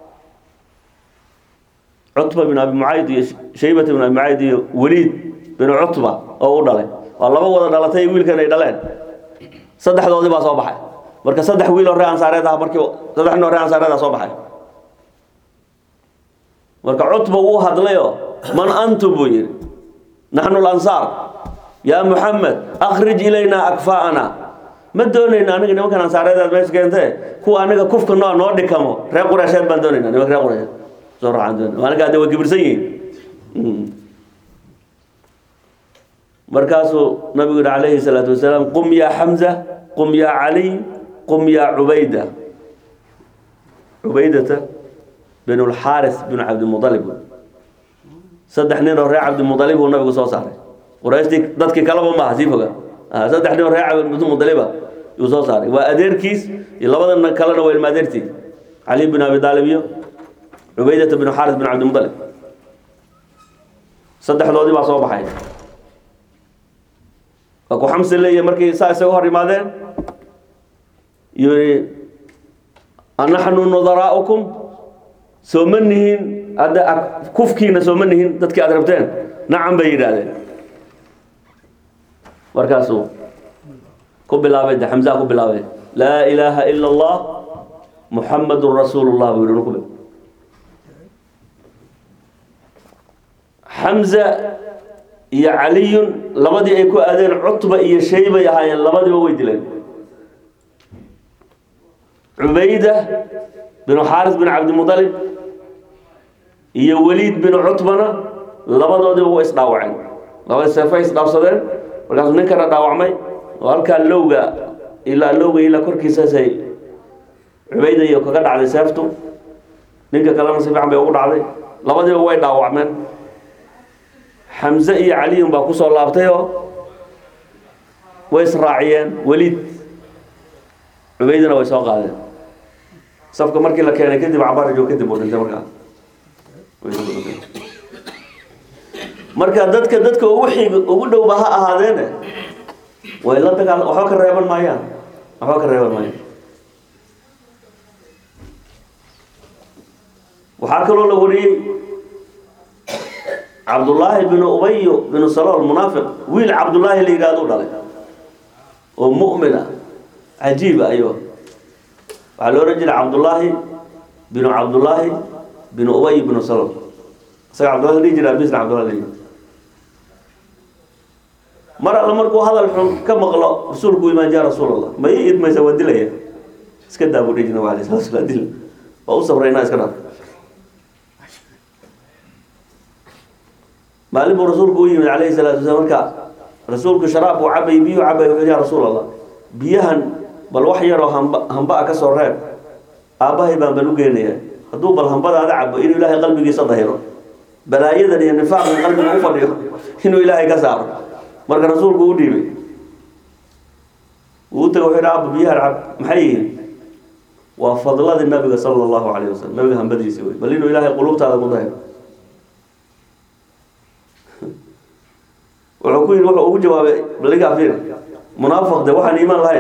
cutba bin abi mucayd iyo shaybata bin abi mucayd iyo weliid bin cutba oo u dhalay waa laba wada dhalatay wiilkan ay dhaleen saddexdoodii baa soo baxay marka saddex wiil oo ree ansaareed ah markii saddex nin oo ree ansaareed ah soo baxay marka cutba wuu hadlayoo man antum buu yidhi naxnu lansaar yaa muxamed akhrij ilaynaa akfaa'ana ma doonayna aniga nimankan ansaareedaad meesha keentee kuwa aniga kufka noo noo dhikamo reer qureysheed baan doonayna nimanka reer qureysheed soo raacaan doonayna aniga hadda waa kibirsan yihiin markaasuu nabigu yihi calayhi salaatu wasalaam qum yaa xamza qum yaa caliy qum yaa cubayda cubaydata bin lxaaris bin cabdimualib saddex nin oo reer cabdimualib uu nabigu soo saaray qurayshtii dadkii kalaba maaha sii foga saddex nin oo reer cabdimualiba yuu soo saaray waa adeerkiis iyo labada kalena waa ilma adeertii cali bin abi aalib iyo cubaydata bin xaaris bin cabdimualib saddexdoodii baa soo baxay waa ku xamsi leeyahy markii saa isaga hor yimaadeen yii anaxnu nudaraa'ukum soo ma nihin hadda kufkiina soo ma nihin dadkii aad rabteen nacam bay yidhaahdeen markaasuu ku bilaabay de xamsaa ku bilaabay laa ilaaha ila allah muxamadun rasuulu llah buu yihi ku xamza iyo caliyun labadii ay ku aadeen cutba iyo shaybay ahaayeen labadiiba way dileen cubayda binu xaaris bin cabdimualib iyo weliid binu cutbana labadoodiiba way isdhaawaceen labadi seefay isdhaafsadeen markaasuu ninkana dhaawacmay oo halkaa lowga ilaa lowga ilaa korkiisaasay cubayda iyo kaga dhacday seeftu ninka kalena si fiican bay ugu dhacday labadiiba way dhaawacmeen xamse iyo caliyun baa kusoo laabtay oo way israaciyeen weliid cubaydana way soo qaadeen safka markii la keenay kadib cabarajo kadib uu dhintay markaa marka dadka dadka ugu xig ugu dhowba ha ahaadeene way la dagaal waxba ka reeban maayaan waxba ka reeban maayaan waxaa kaloo la wariyey cabdullaahi binu ubayo binu salool munaafiq wiil cabdullaahi la yidhahdo u dhalay oo mu'mina cajiiba ayo waxaa la ohan jiray cabdullaahi binu cabdullaahi binu ubay binu salool isaga cabdullahi dhihi jira abisna cabdullahi dhihi mar alle markuu hadal xun ka maqlo rasuulku imaan jaa rasuul allah ma ii idmaysa waa dilaya iska daa buu dhihi jira nabi alay sala slam dil waa u sabraynaa iska dhaaf maalin buu rasuulku u yimid calayhi salaatu wasalaam marka rasuulku sharaab buu cabay biyuu cabay wuxuu ya rasuul allah biyahan bal wax yaroo hamba hamba a ka soo reeb aabbahay baan bal u geenaya hadduu bal hambadaada cabo inuu ilaahay qalbigiisa dahiro balaayadan iyo nifaaqdan qalbiga u fadhiyo inuu ilaahay ka saaro marka rasuulku u dhiibay uu taga wuxuu yidhi aabba biyahan cab maxay yihiin waa fadladii nabiga sala allahu calayhi wasalam nabiga hambadiisi wey bal inuu ilaahay qulubtaada ku dahiro wuxuu ku yidhi wuxuu ugu jawaabay baligaa fiir munaafiq de waxaan iimaan lahayn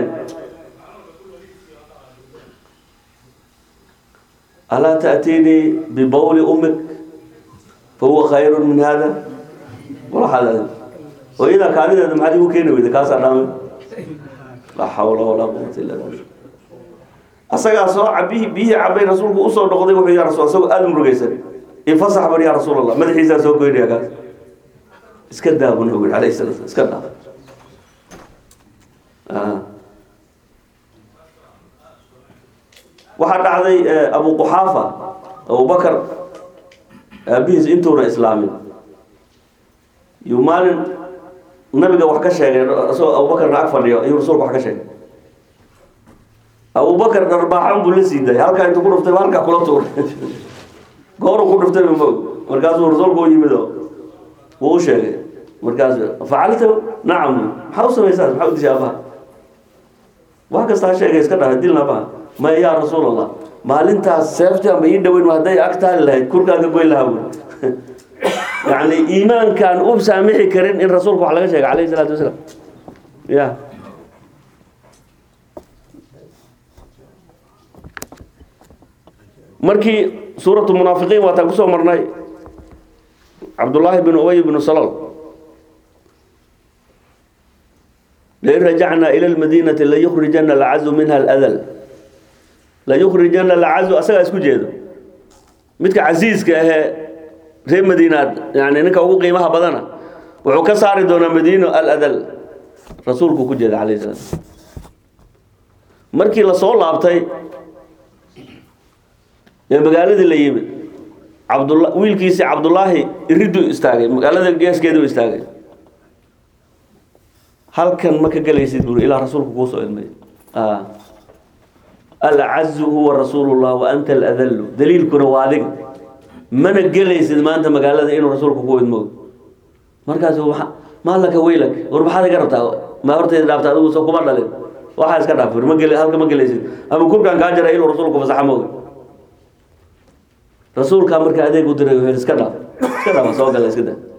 alaa ta'tiinii bibawli ummik fahuwa khayru min hada walaxaad hooyadaa kaadideeda maxaad igu keeni weyda kaasaa dhaamay laa xawla walaa quwata illa billah asagaa soo cabihi biyihii cabay rasuulku usoo noqday wuxuu ya rasul asagoo aada murugaysan ifasax bar ya rasuul allah madaxiisaa soo goynaya kaas iska daa buu nabigu alayhi salatu iska daa waxaa dhacday abu quxaafa abubakar aabihiis intuuna islaamin yuu maalin nabiga wax ka sheegay isagoo abubakarna ag fadhiyo ayuu rasuulka wax ka sheegay abubakar dharbaaxan buu la sii daayay halkaa intuu ku dhuftay halkaa kula tuuray gooru ku dhuftay ma markaasuu rasuulku u yimid oo wuu u sheegay markaasu facalta nacam maxaa u samaysaa maxaa u dishay abaha wax kasta ha sheegay iska dhaafay dilna abaha maya yaa rasuul allah maalintaas seeftii amba ii dhaweyn hadday ag taali lahayd kurkaan ka goyn lahaa buuri yacni iimaankaan u saamixi karin in rasuulka wax laga sheegay calayhi salaatu wasalaam ya markii suuratu munaafiqiin waataan kusoo marnay cabdullaahi bn ubay bnu salol lain rajacnaa ila lmadiinati layukrijana alcazu minha aladal layukrijana alcazu asagaa isku jeedo midka casiiska ahee reer madiinaad yani ninka ugu qiimaha badana wuxuu ka saari doonaa madiino aladal rasuulku ku jeeda calayh salaam markii lasoo laabtay ee magaaladii la yimid cabdula wiilkiisii cabdullaahi iriduu istaagay magaalada geeskeedu istaagay halkan ma ka gelaysid buuri ilaa rasuulku kuu soo idmay alcazu huwa rasuulu llah wa anta aladallu daliilkuna waa adiga mana gelaysid maanta magaalada inuu rasuulku ku idmo markaas maalaka weylak war maxaad iga rabtaa ma hortayda dhaafta adigu soo kuma dhalin waxaa iska dhaaf ma gel halka ma gelaysid ama kurkaan kaa jara inuu rasuulku fasaxa mooga rasuulkaa marka adeeg u diray wuxuu iska dhaaf iska dhaafa soo gala iska daa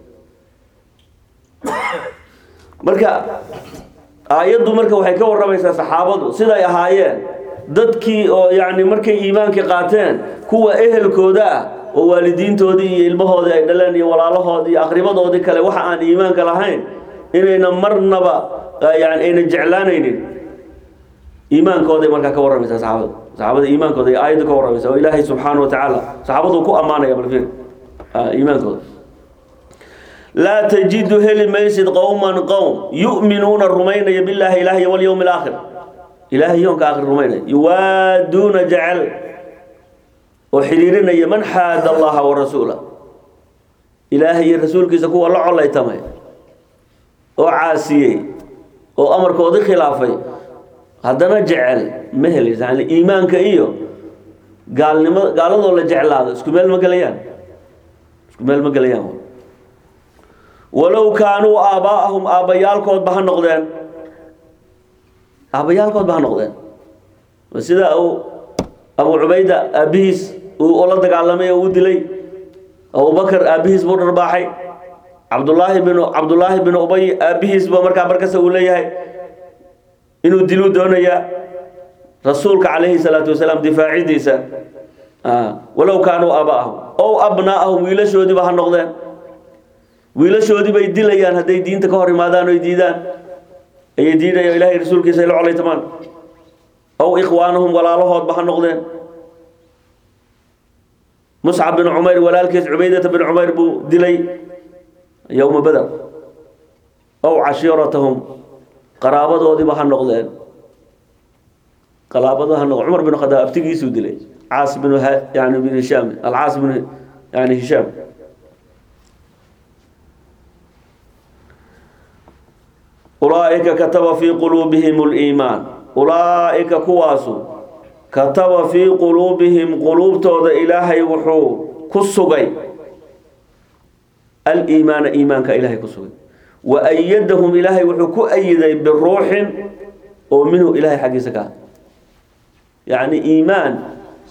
marka aayaddu marka waxay ka warramaysaa saxaabadu siday ahaayeen dadkii oo yacni markay iimaankii qaateen kuwa ehelkooda ah oo waalidiintoodii iyo ilmahoodii ay dhaleen iyo walaalahoodii iyo aqribadoodii kale waxa aan iimaanka lahayn inayna marnaba yani ayna jeclaanaynin iimaankooday markaa ka warramaysaa saxaabada saxaabada iimaankooda ay aayaddu ka warramaysa oo ilaahay subxaana wa tacaala saxaabadu ku ammaanaya balfir iimaankooda laa tajidu heli maysid qowman qowm yu'minuuna rumaynaya billaahi ilaahi walyowmi alaakhir ilaahay yoonka aakhir rumaynaya yuwaaduuna jecel oo xidhiirinaya man xaada allaha wa rasuula ilaahay iyo rasuulkiisa kuwa la colaytamay oo caasiyey oo amarkoodii khilaafay haddana jecel ma helaysa yani iimaanka iyo gaalnimo gaaladoo la jeclaado isku meel ma gelayaan isku meel ma gelayaan walow kaanuu aabbaa'ahum aabbayaalkoodba ha noqdeen aabbayaalkoodba ha noqdeen sida uu abu cubayda aabbihiis uu la dagaalamay oo u dilay abubakar aabbihiis buu dharbaaxay cabdullaahi binu cabdullaahi binu ubay aabbihiisba markaa markasta uu leeyahay inuu diluu doonayaa rasuulka calayhi salaatu wasalaam difaacidiisa walow kaanuu aabaa'ahum ow abnaa'ahum wiilashoodiiba ha noqdeen wiilashoodii bay dilayaan hadday diinta ka hor imaadaan oy diidaan ayay diidaya ilahay rasuulkiisa ay la colaytamaan ow ikhwaanahum walaalahoodba ha noqdeen muscab bin cumayr walaalkiis cubaydata bin cumayr buu dilay yowma beder ow cashiiratahum qaraabadoodiiba ha noqdeen qaraabado ha noqdeen cumar bin khadaab abtigiisuu dilay caas bin yani bin hishaam alcaas bin yani hishaam ulaa'ika kataba fii quluubihim اliimaan ulaa'ika kuwaasu kataba fii quluubihim quluubtooda ilaahay wuxuu ku sugay aliimaana iimaanka ilaahay ku sugay wa ayadahum ilaahay wuxuu ku ayiday biruuxin oo minhu ilaahay xaggiisa ka yacni iimaan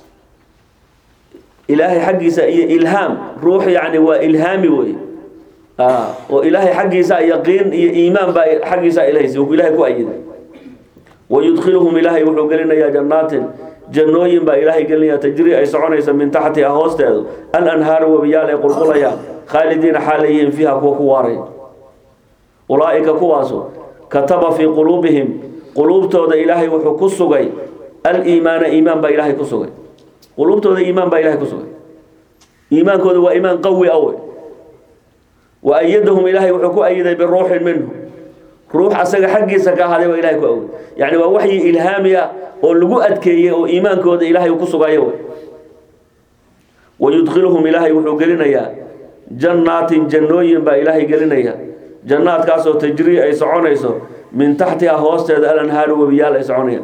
ilaahay xaggiisa iyo ilhaam ruux yani waa ilhaami wey oo ilaahay xaggiisa yaqiin iyo iimaan baa xaggiisa ilahaysa uu ilaahay ku ayiday wayudkhiluhum ilaahay wuxuu gelinayaa jannaatin jannooyin baa ilaahay gelinaya tajri ay soconaysa min taxtiha hoosteedu alanhaaru webiyaal ay qulqulayaan khaalidiina xaalayihiin fiiha kuwa ku waaray ulaa'ika kuwaasu kataba fii quluubihim quluubtooda ilaahay wuxuu ku sugay aliimaana iimaan baa ilaahay ku sugay quluubtooda iimaan baa ilahay ku sugay iimaankooda waa iimaan qawi awe wa ayadahum ilaahay wuxuu ku ayiday biruuxin minhu ruux asaga xaggiisa ka ahaaday waa ilahay ku awday yacni waa waxyi ilhaami ah oo lagu adkeeyey oo iimaankooda ilaahay uu ku sugayo wey wayudkhiluhum ilaahay wuxuu gelinayaa jannaatin jannooyin baa ilaahay gelinaya jannaadkaasoo tajrii ay soconayso min taxtiha hoosteeda alanhaaru webiyaal ay soconayaan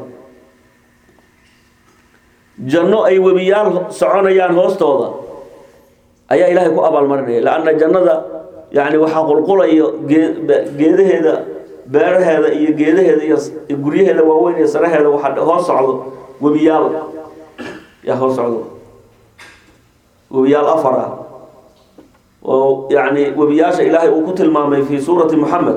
janno ay webiyaal soconayaan hoostooda ayaa ilaahay ku abaalmarinaya lanna jannada yani waxaa qulqulayo geedaheeda beeraheeda iyo geedaheeda iyo guryaheeda waaweyn iyo saraheeda waxaa hoos socdo webiyaal yaa hoos socdo webiyaal afar ah oo yani webiyaasha ilaahay uu ku tilmaamay fi suurati moxamed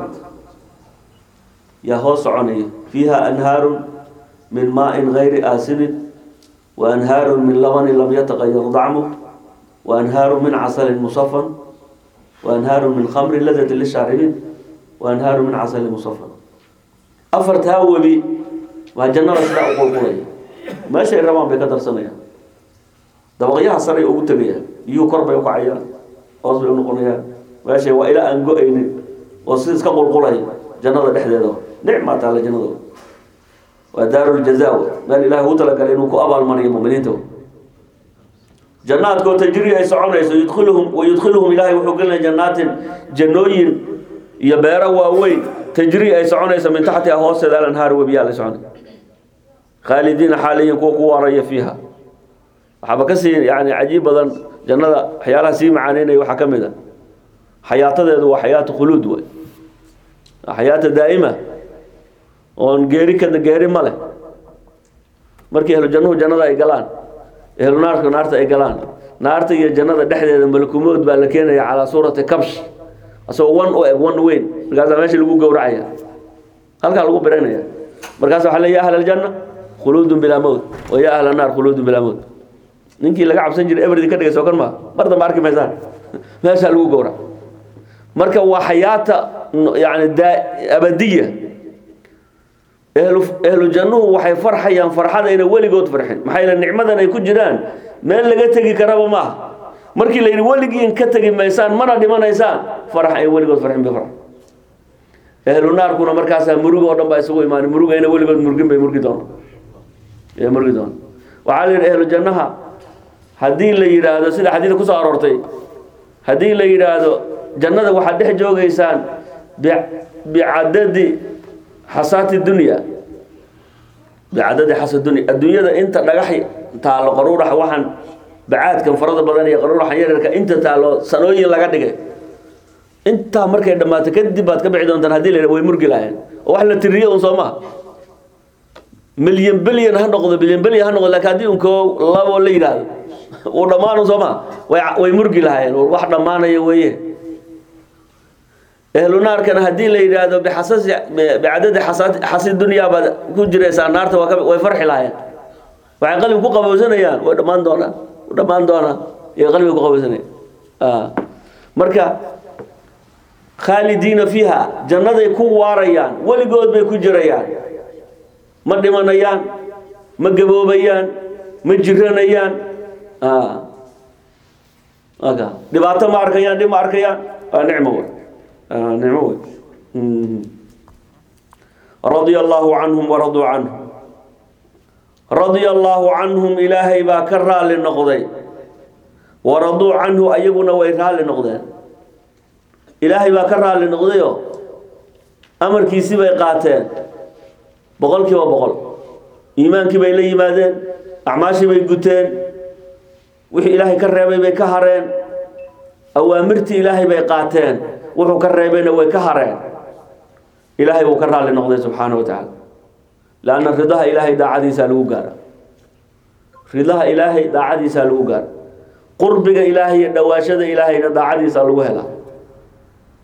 yaa hoos soconaya fiiha anhaarun min maain gayri aasinin wa anhaarun min labanin lam yataqayar dacmu wa anhaaru min casalin musafan وأنهاar من خمر لdة للشhaarبين وأنهاar من cسل مصفى afartaa webi waa jannada sidaa u qulqulaya meeshay rabaan bay ka darsanayaan dabaqyaha saray ugu tegayaan iyuu kor bay ukacayaan hoos bay unoqonayaan meeshay waa ilaa aan go-aynin oo si iska qulqulay jannada dhexdeeda nicmaa taala jannada waa daaru ljaza meel ilahay ugu talagalay inuu ku abaalmariyo muminiinta jannaadkoo tajri ay soconayso yudkhiluhum wayudkhiluhum ilaahay wuxuu gelinaya jannaatin jannooyin iyo beero waaweyn tajri ay soconayso min taxtiha hoosteeda alanhaar webiyaal ay soconay khaalidiina xaaliyin kuwa ku waaraya fiiha waxaaba kasii yani cajiib badan jannada waxyaalaha sii macaaneynaya waxaa ka mid a xayaatadeedu waa xayaatu khuluud wey xayaata daa'ima oon geeri ka geeri ma leh markii ahlu jannuhu jannada ay galaan ehlu naarku naarta ay galaan naarta iyo jannada dhexdeeda malakumood baa la keenaya calaa suurati kabsh asagoo wan u eg wan weyn markaasaa meesha lagu gowracaya halkaa lagu biranaya markaas waxaa le ya ahla aljanna khuluudun bilaa mowt wa ya ahla naar khuluudun bilaa mowt ninkii laga cabsan jiray everdi ka dhigay soo kan maa mar dambe arki maysaan meeshaa lagu gowrac marka waa xayaata yani abadiya ehlu ehlu jannuhu waxay farxayaan farxada ayna weligood farxin maxaa yeele nicmadan ay ku jiraan meel laga tegi karaba maaha markii la yidhi weligiin ka tegi maysaan mana dhimanaysaan farax ay weligood farxin bay farx ehlu naarkuna markaasaa muruga oo dhan baa isugu imaanay murugayna weligood murgin bay murgi doona ee murgi doona waxaa la yidhi ehlu jannaha haddii la yidhaahdo sida xadiida kusoo aroortay haddii la yidhaahdo jannada waxaad dhex joogaysaan bicadadi xasaati dunya bicadadi xasa dunya adduunyada inta dhagax taalo qaruurax waxaan bacaadkan farada badan iyo qaruuraxan yaryarka inta taalo sanooyin laga dhigay intaa markay dhammaato kadib baad ka bixi doontaan hadii la yidhah way murgi lahayn oo wax la tiriyo un soo maha milyan bilyan ha noqdo bilyan bilyan ha noqdo laakiin haddii unkoo labo la yidhaahdo uu dhammaan un soo maha way way murgi lahaayeen wax dhammaanaya weeye ehlu naarkana haddii la yidhaahdo bixasasi bicadadi xasa- xasi dunyaa baad ku jiraysaa naarta waa ka way farxi lahaayeen waxay qalbi ku qabowsanayaan way dhammaan doonaan way dhammaan doonaan iyo qalbiga ku qabowsanayaan marka khaalidiina fiiha jannaday ku waarayaan weligood bay ku jirayaan ma dhimanayaan ma gaboobayaan ma jiranayaan aka dhibaato ma arkayaan dhib ma arkayaan waa nicmo wey nicmo wey radia allaahu canhum waraduu canhu radia allaahu canhum ilaahay baa ka raali noqday waraduu canhu ayaguna way raali noqdeen ilaahay baa ka raali noqdayo amarkiisii bay qaateen boqol kiiba boqol iimaankii bay la yimaadeen acmaashii bay guteen wixii ilaahay ka reebay bay ka hareen awaamirtii ilaahay bay qaateen wuxuu ka reebayna way ka hareen ilaahay wuu ka raali noqday subxaana wa tacaala lanna ridaha ilaahay daacadiisaa lagu gaara ridaha ilaahay daacadiisaa lagu gaara qurbiga ilaahay iyo dhawaashada ilaahayna daacadiisaa lagu helaa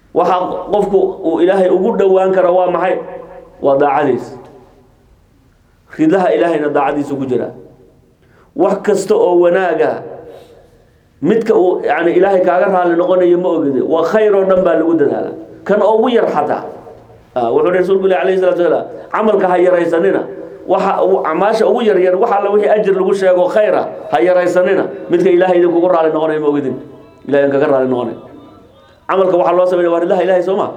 waxa qofku uu ilaahay ugu dhowaan karo waa maxay waa daacadiis ridaha ilaahayna daacadiisu ku jira wax kasta oo wanaaga midka uu yani ilaahay kaaga raali noqonayo ma ogide waa khayr oo dhan baa lagu dadaala kan ugu yar xataa wuxuu rasuulku ilahi alayhi salatu wasalaam camalka ha yaraysanina waxa acmaasha ugu yar yar waxa alla wixii ajir lagu sheego khayra ha yaraysanina midka ilaahay idinkugu raali noqonayo ma ogidin ilahay kaga raali noqonay camalka waxaa loo sameynaya waa ridaha ilahay soo ma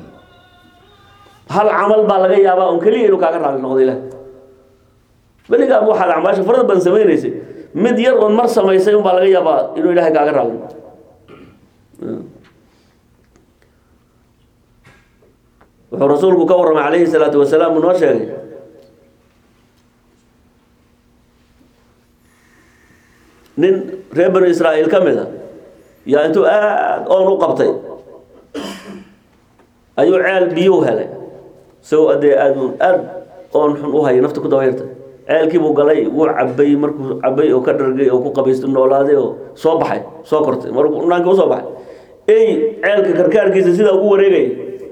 hal camal baa laga yaabaa un keliya inuu kaaga raali noqdo ilahay weligaa waxaad acmaasha farada badan samaynaysay mid yar oon mar samaysay unbaa laga yaabaa inuu ilaahay kaaga raali noqdo wuxuu rasuulku ka warramay calayhi salaatu wasalaam uu noo sheegay nin reer banu israa'iil ka mid a yaa intuu aada oon u qabtay ayuu ceel biyuu helay isagoo adee aad aada oon xun u haya nafta ku dabayarta ceelkii buu galay wuu cabay markuu cabay oo ka dhargay oo ku qabaysto noolaaday oo soo baxay soo kortay markuu dhanaanka usoo baxay ey ceelka karkaarkiisa sidaa ugu wareegaya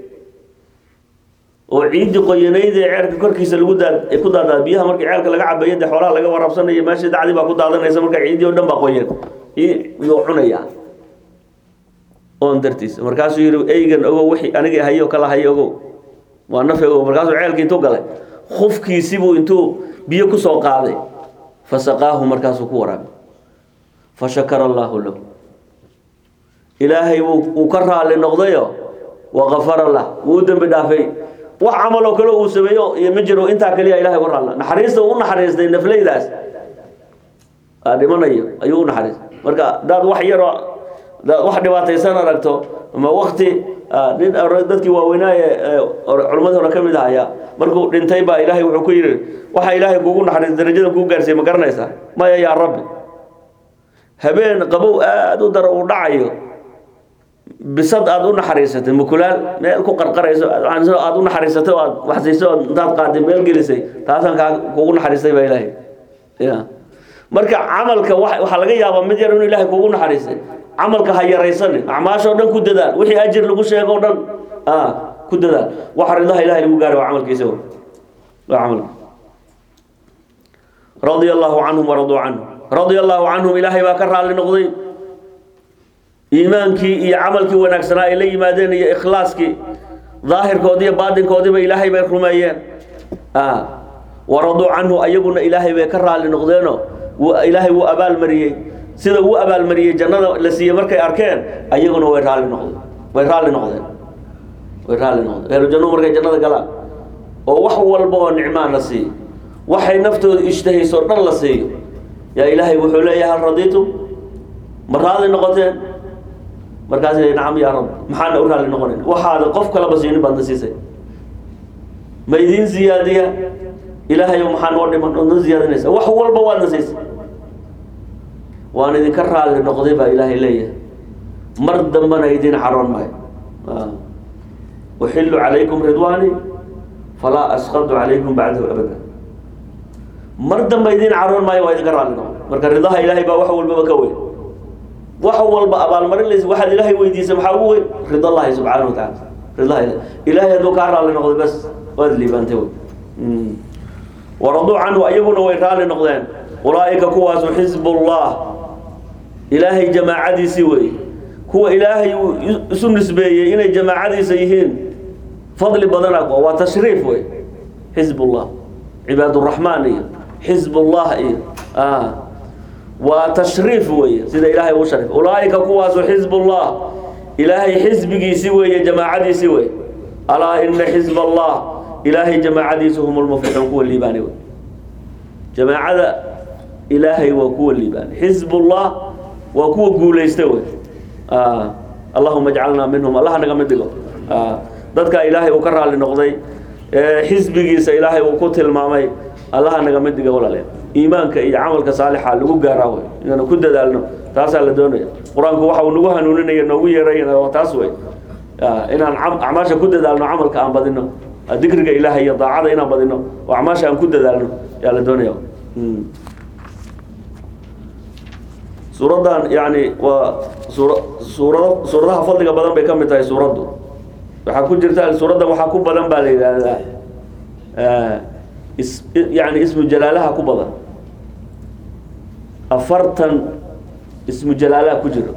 oo ciidii qoyanayd ee ceelka korkiisa lagu daad ay ku daadaa biyaha markii ceelka laga cabayo dee xoolaha laga waraabsanayo meeshii dacdii baa ku daadanaysa marka ciidii oo dhan baa qoyan iyuu cunayaa oon dartiisa markaasuu yidhi eygan ogow wixii anigii hayo kala hayo ogow waa nafe ogow markaasuu ceelkii intuu galay khufkiisibuu intuu biyo ku soo qaaday fasaqaahu markaasuu ku waraabay fashakara allaahu lahu ilaahay wuu uu ka raali noqdayo waqafara lah wuu u dembi dhaafay wax camal oo kale uu sameeyo iyo ma jiro intaa kaliya ilahay uga raali naxariista uu u naxariistay nafleydaas aa dhimanayo ayuu u naxariistay marka hadaad wax yaroo hadaad wax dhibaataysan aragto ama wakti nin dadkii waaweynaaye culimmadii hore ka mid ahaya markuu dhintay baa ilaahay wuxuu ku yidhi waxa ilaahay kugu naxariis darajada kuu gaarsiiyey ma garanaysaa maya yaa rabbi habeen qabow aada u daro uu dhacayo bisad aada u naxariisatay mukulaal meel ku qarqarayso aada u naxariisatay oo aad waxsiisay oo intaad qaaday meel gelisay taasaan kaa kugu naxariistay baa ilaahay ya marka camalka waxaa laga yaabaa mid yar inuu ilaahay kugu naxariistay camalka ha yaraysanin acmaashoo dhan ku dadaal wixii ajir lagu sheego o dhan ku dadaal waxa ridaha ilahay lagu gaaray waa camalkiisa waa camalka radia allahu canhum waraduu canhum radia allahu canhum ilaahay baa ka raali noqday iimaankii iyo camalkii wanaagsanaa ay la yimaadeen iyo ikhlaaskii daahirkoodii iyo baatinkoodiiba ilaahay bay rumeeyeen waraduu canhu ayaguna ilaahay bay ka raali noqdeenoo ilaahay wuu abaalmariyey sida uu abaalmariyey jannada la siiyey markay arkeen ayaguna way raali noqdeen way raalli noqdeen way raalli noqdeen ehlu jannuhu markay jannada galaan oo wax walba oo nicmaan la siiyo waxay naftooda ishtahayso dhan la siiyo yaa ilaahay wuxuu leeyahay hal radiitum ma raali noqoteen markaas nacam yaa rab maxaana u raalli noqonayn waxaada qof kalaba siinin baad na siisay ma idiin ziyaadiya ilaahayo maxaa noo dhiman ood na ziyaadinaysa wax walba waad na siisay waan idinka raalli noqday baa ilaahay leeyahay mar dambana idiin caroon maayo uxillu calaykum ridwaani falaa asqadu calaykum bacdahu abada mar damba idiin caroon maayo waa idinka raalli noqday marka ridaha ilaahay baa wax walbaba ka weyn wax walba abaalmarin laysa waxaad ilaahay weydiisay maxaa ugu weyn rida allahi subxaana wa tacaala ridaha ilahi ilaahay hadduu kaa raalli noqday bas waad liibaantay wey waraduu canhu ayaguna way raalli noqdeen ulaa'ika kuwaasu xisbullah ilaahay jamaacadiisii wey kuwa ilaahay uu isu nisbeeyey inay jamaacadiisa yihiin fadli badana waa tashriif wey xisbullah cibaaduraxmaan iyo xisbullah iyo waa tashriif weeye sida ilaahay uu sharif ulaa'ika kuwaasu xisbullah ilaahay xisbigiisii weeye jamaacadiisii wey alaa ina xisb allah ilaahay jamaacadiisu hum lmuflixuun kuwa liibaani wey jamaacada ilaahay waa kuwa liibaani xisbullah waa kuwa guulaysta wey allahuma ajcalnaa minhum allah naga mid dhigo dadka ilaahay uu ka raali noqday xisbigiisa ilaahay uu ku tilmaamay allaha naga mid dhiga walaalayaal iimaanka iyo camalka saalixa lagu gaaraa wey inaanu ku dadaalno taasaa la doonaya qur-aanku waxa uu nagu hanuuninaya noogu yeerayna waa taas wey inaan acmaasha ku dadaalno camalka aan badino dikriga ilaahay iyo daacada inaan badino oo acmaasha aan ku dadaalno yaa la doonaya suuraddan yani waa suura suurado suuradaha fadliga badan bay ka mid tahay suuraddu waxaa ku jirta suuraddan waxaa ku badan baa la yidhaahdaa is yani ismu jalaalaha ku badan afartan ismu jalaalaha ku jiro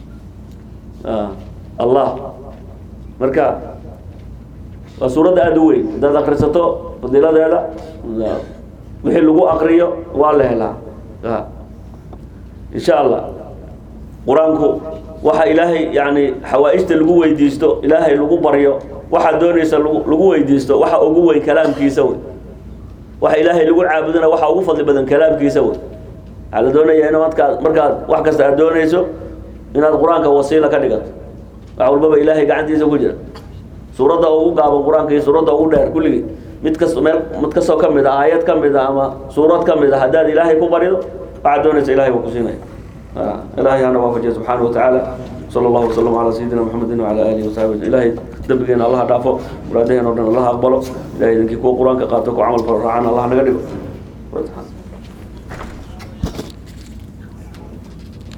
allah marka waa suuradda aada u weyn haddaad akrisato fadiiladeeda wixii lagu akriyo waa la helaa insha allah qur-aanku waxa ilaahay yani xawaa-ijta lagu weydiisto ilaahay lagu baryo waxaad doonaysa lagu lagu weydiisto waxa ugu weyn kalaamkiisa wey waxa ilaahay lagu caabudana waxa ugu fadli badan kalaamkiisa wey waxaa la doonaya in markaad markaad wax kasta aad doonayso inaad qur-aanka wasiila ka dhigato wax walbaba ilaahay gacantiisa ku jira suuradda ugu gaaban qur-aanka iyo suuradda ugu dheer kulligii mid kas meel mid kastoo ka mid a aayad ka mid a ama suurad ka mid a haddaad ilaahay ku barido waxaad doonaysa ilahay baa ku siinaya ilaahay hana waafajiya subxaana wa tacaala sala allahu wasalam calaa sayidina maxamedin wacala aalihi wasaxbi ilaahay dembigeena allaha dhaafo muraadaheen o dhan allaha aqbalo ilahay idinkii kuwa qur-aanka qaato ku camal falo raacana allah naga dhigo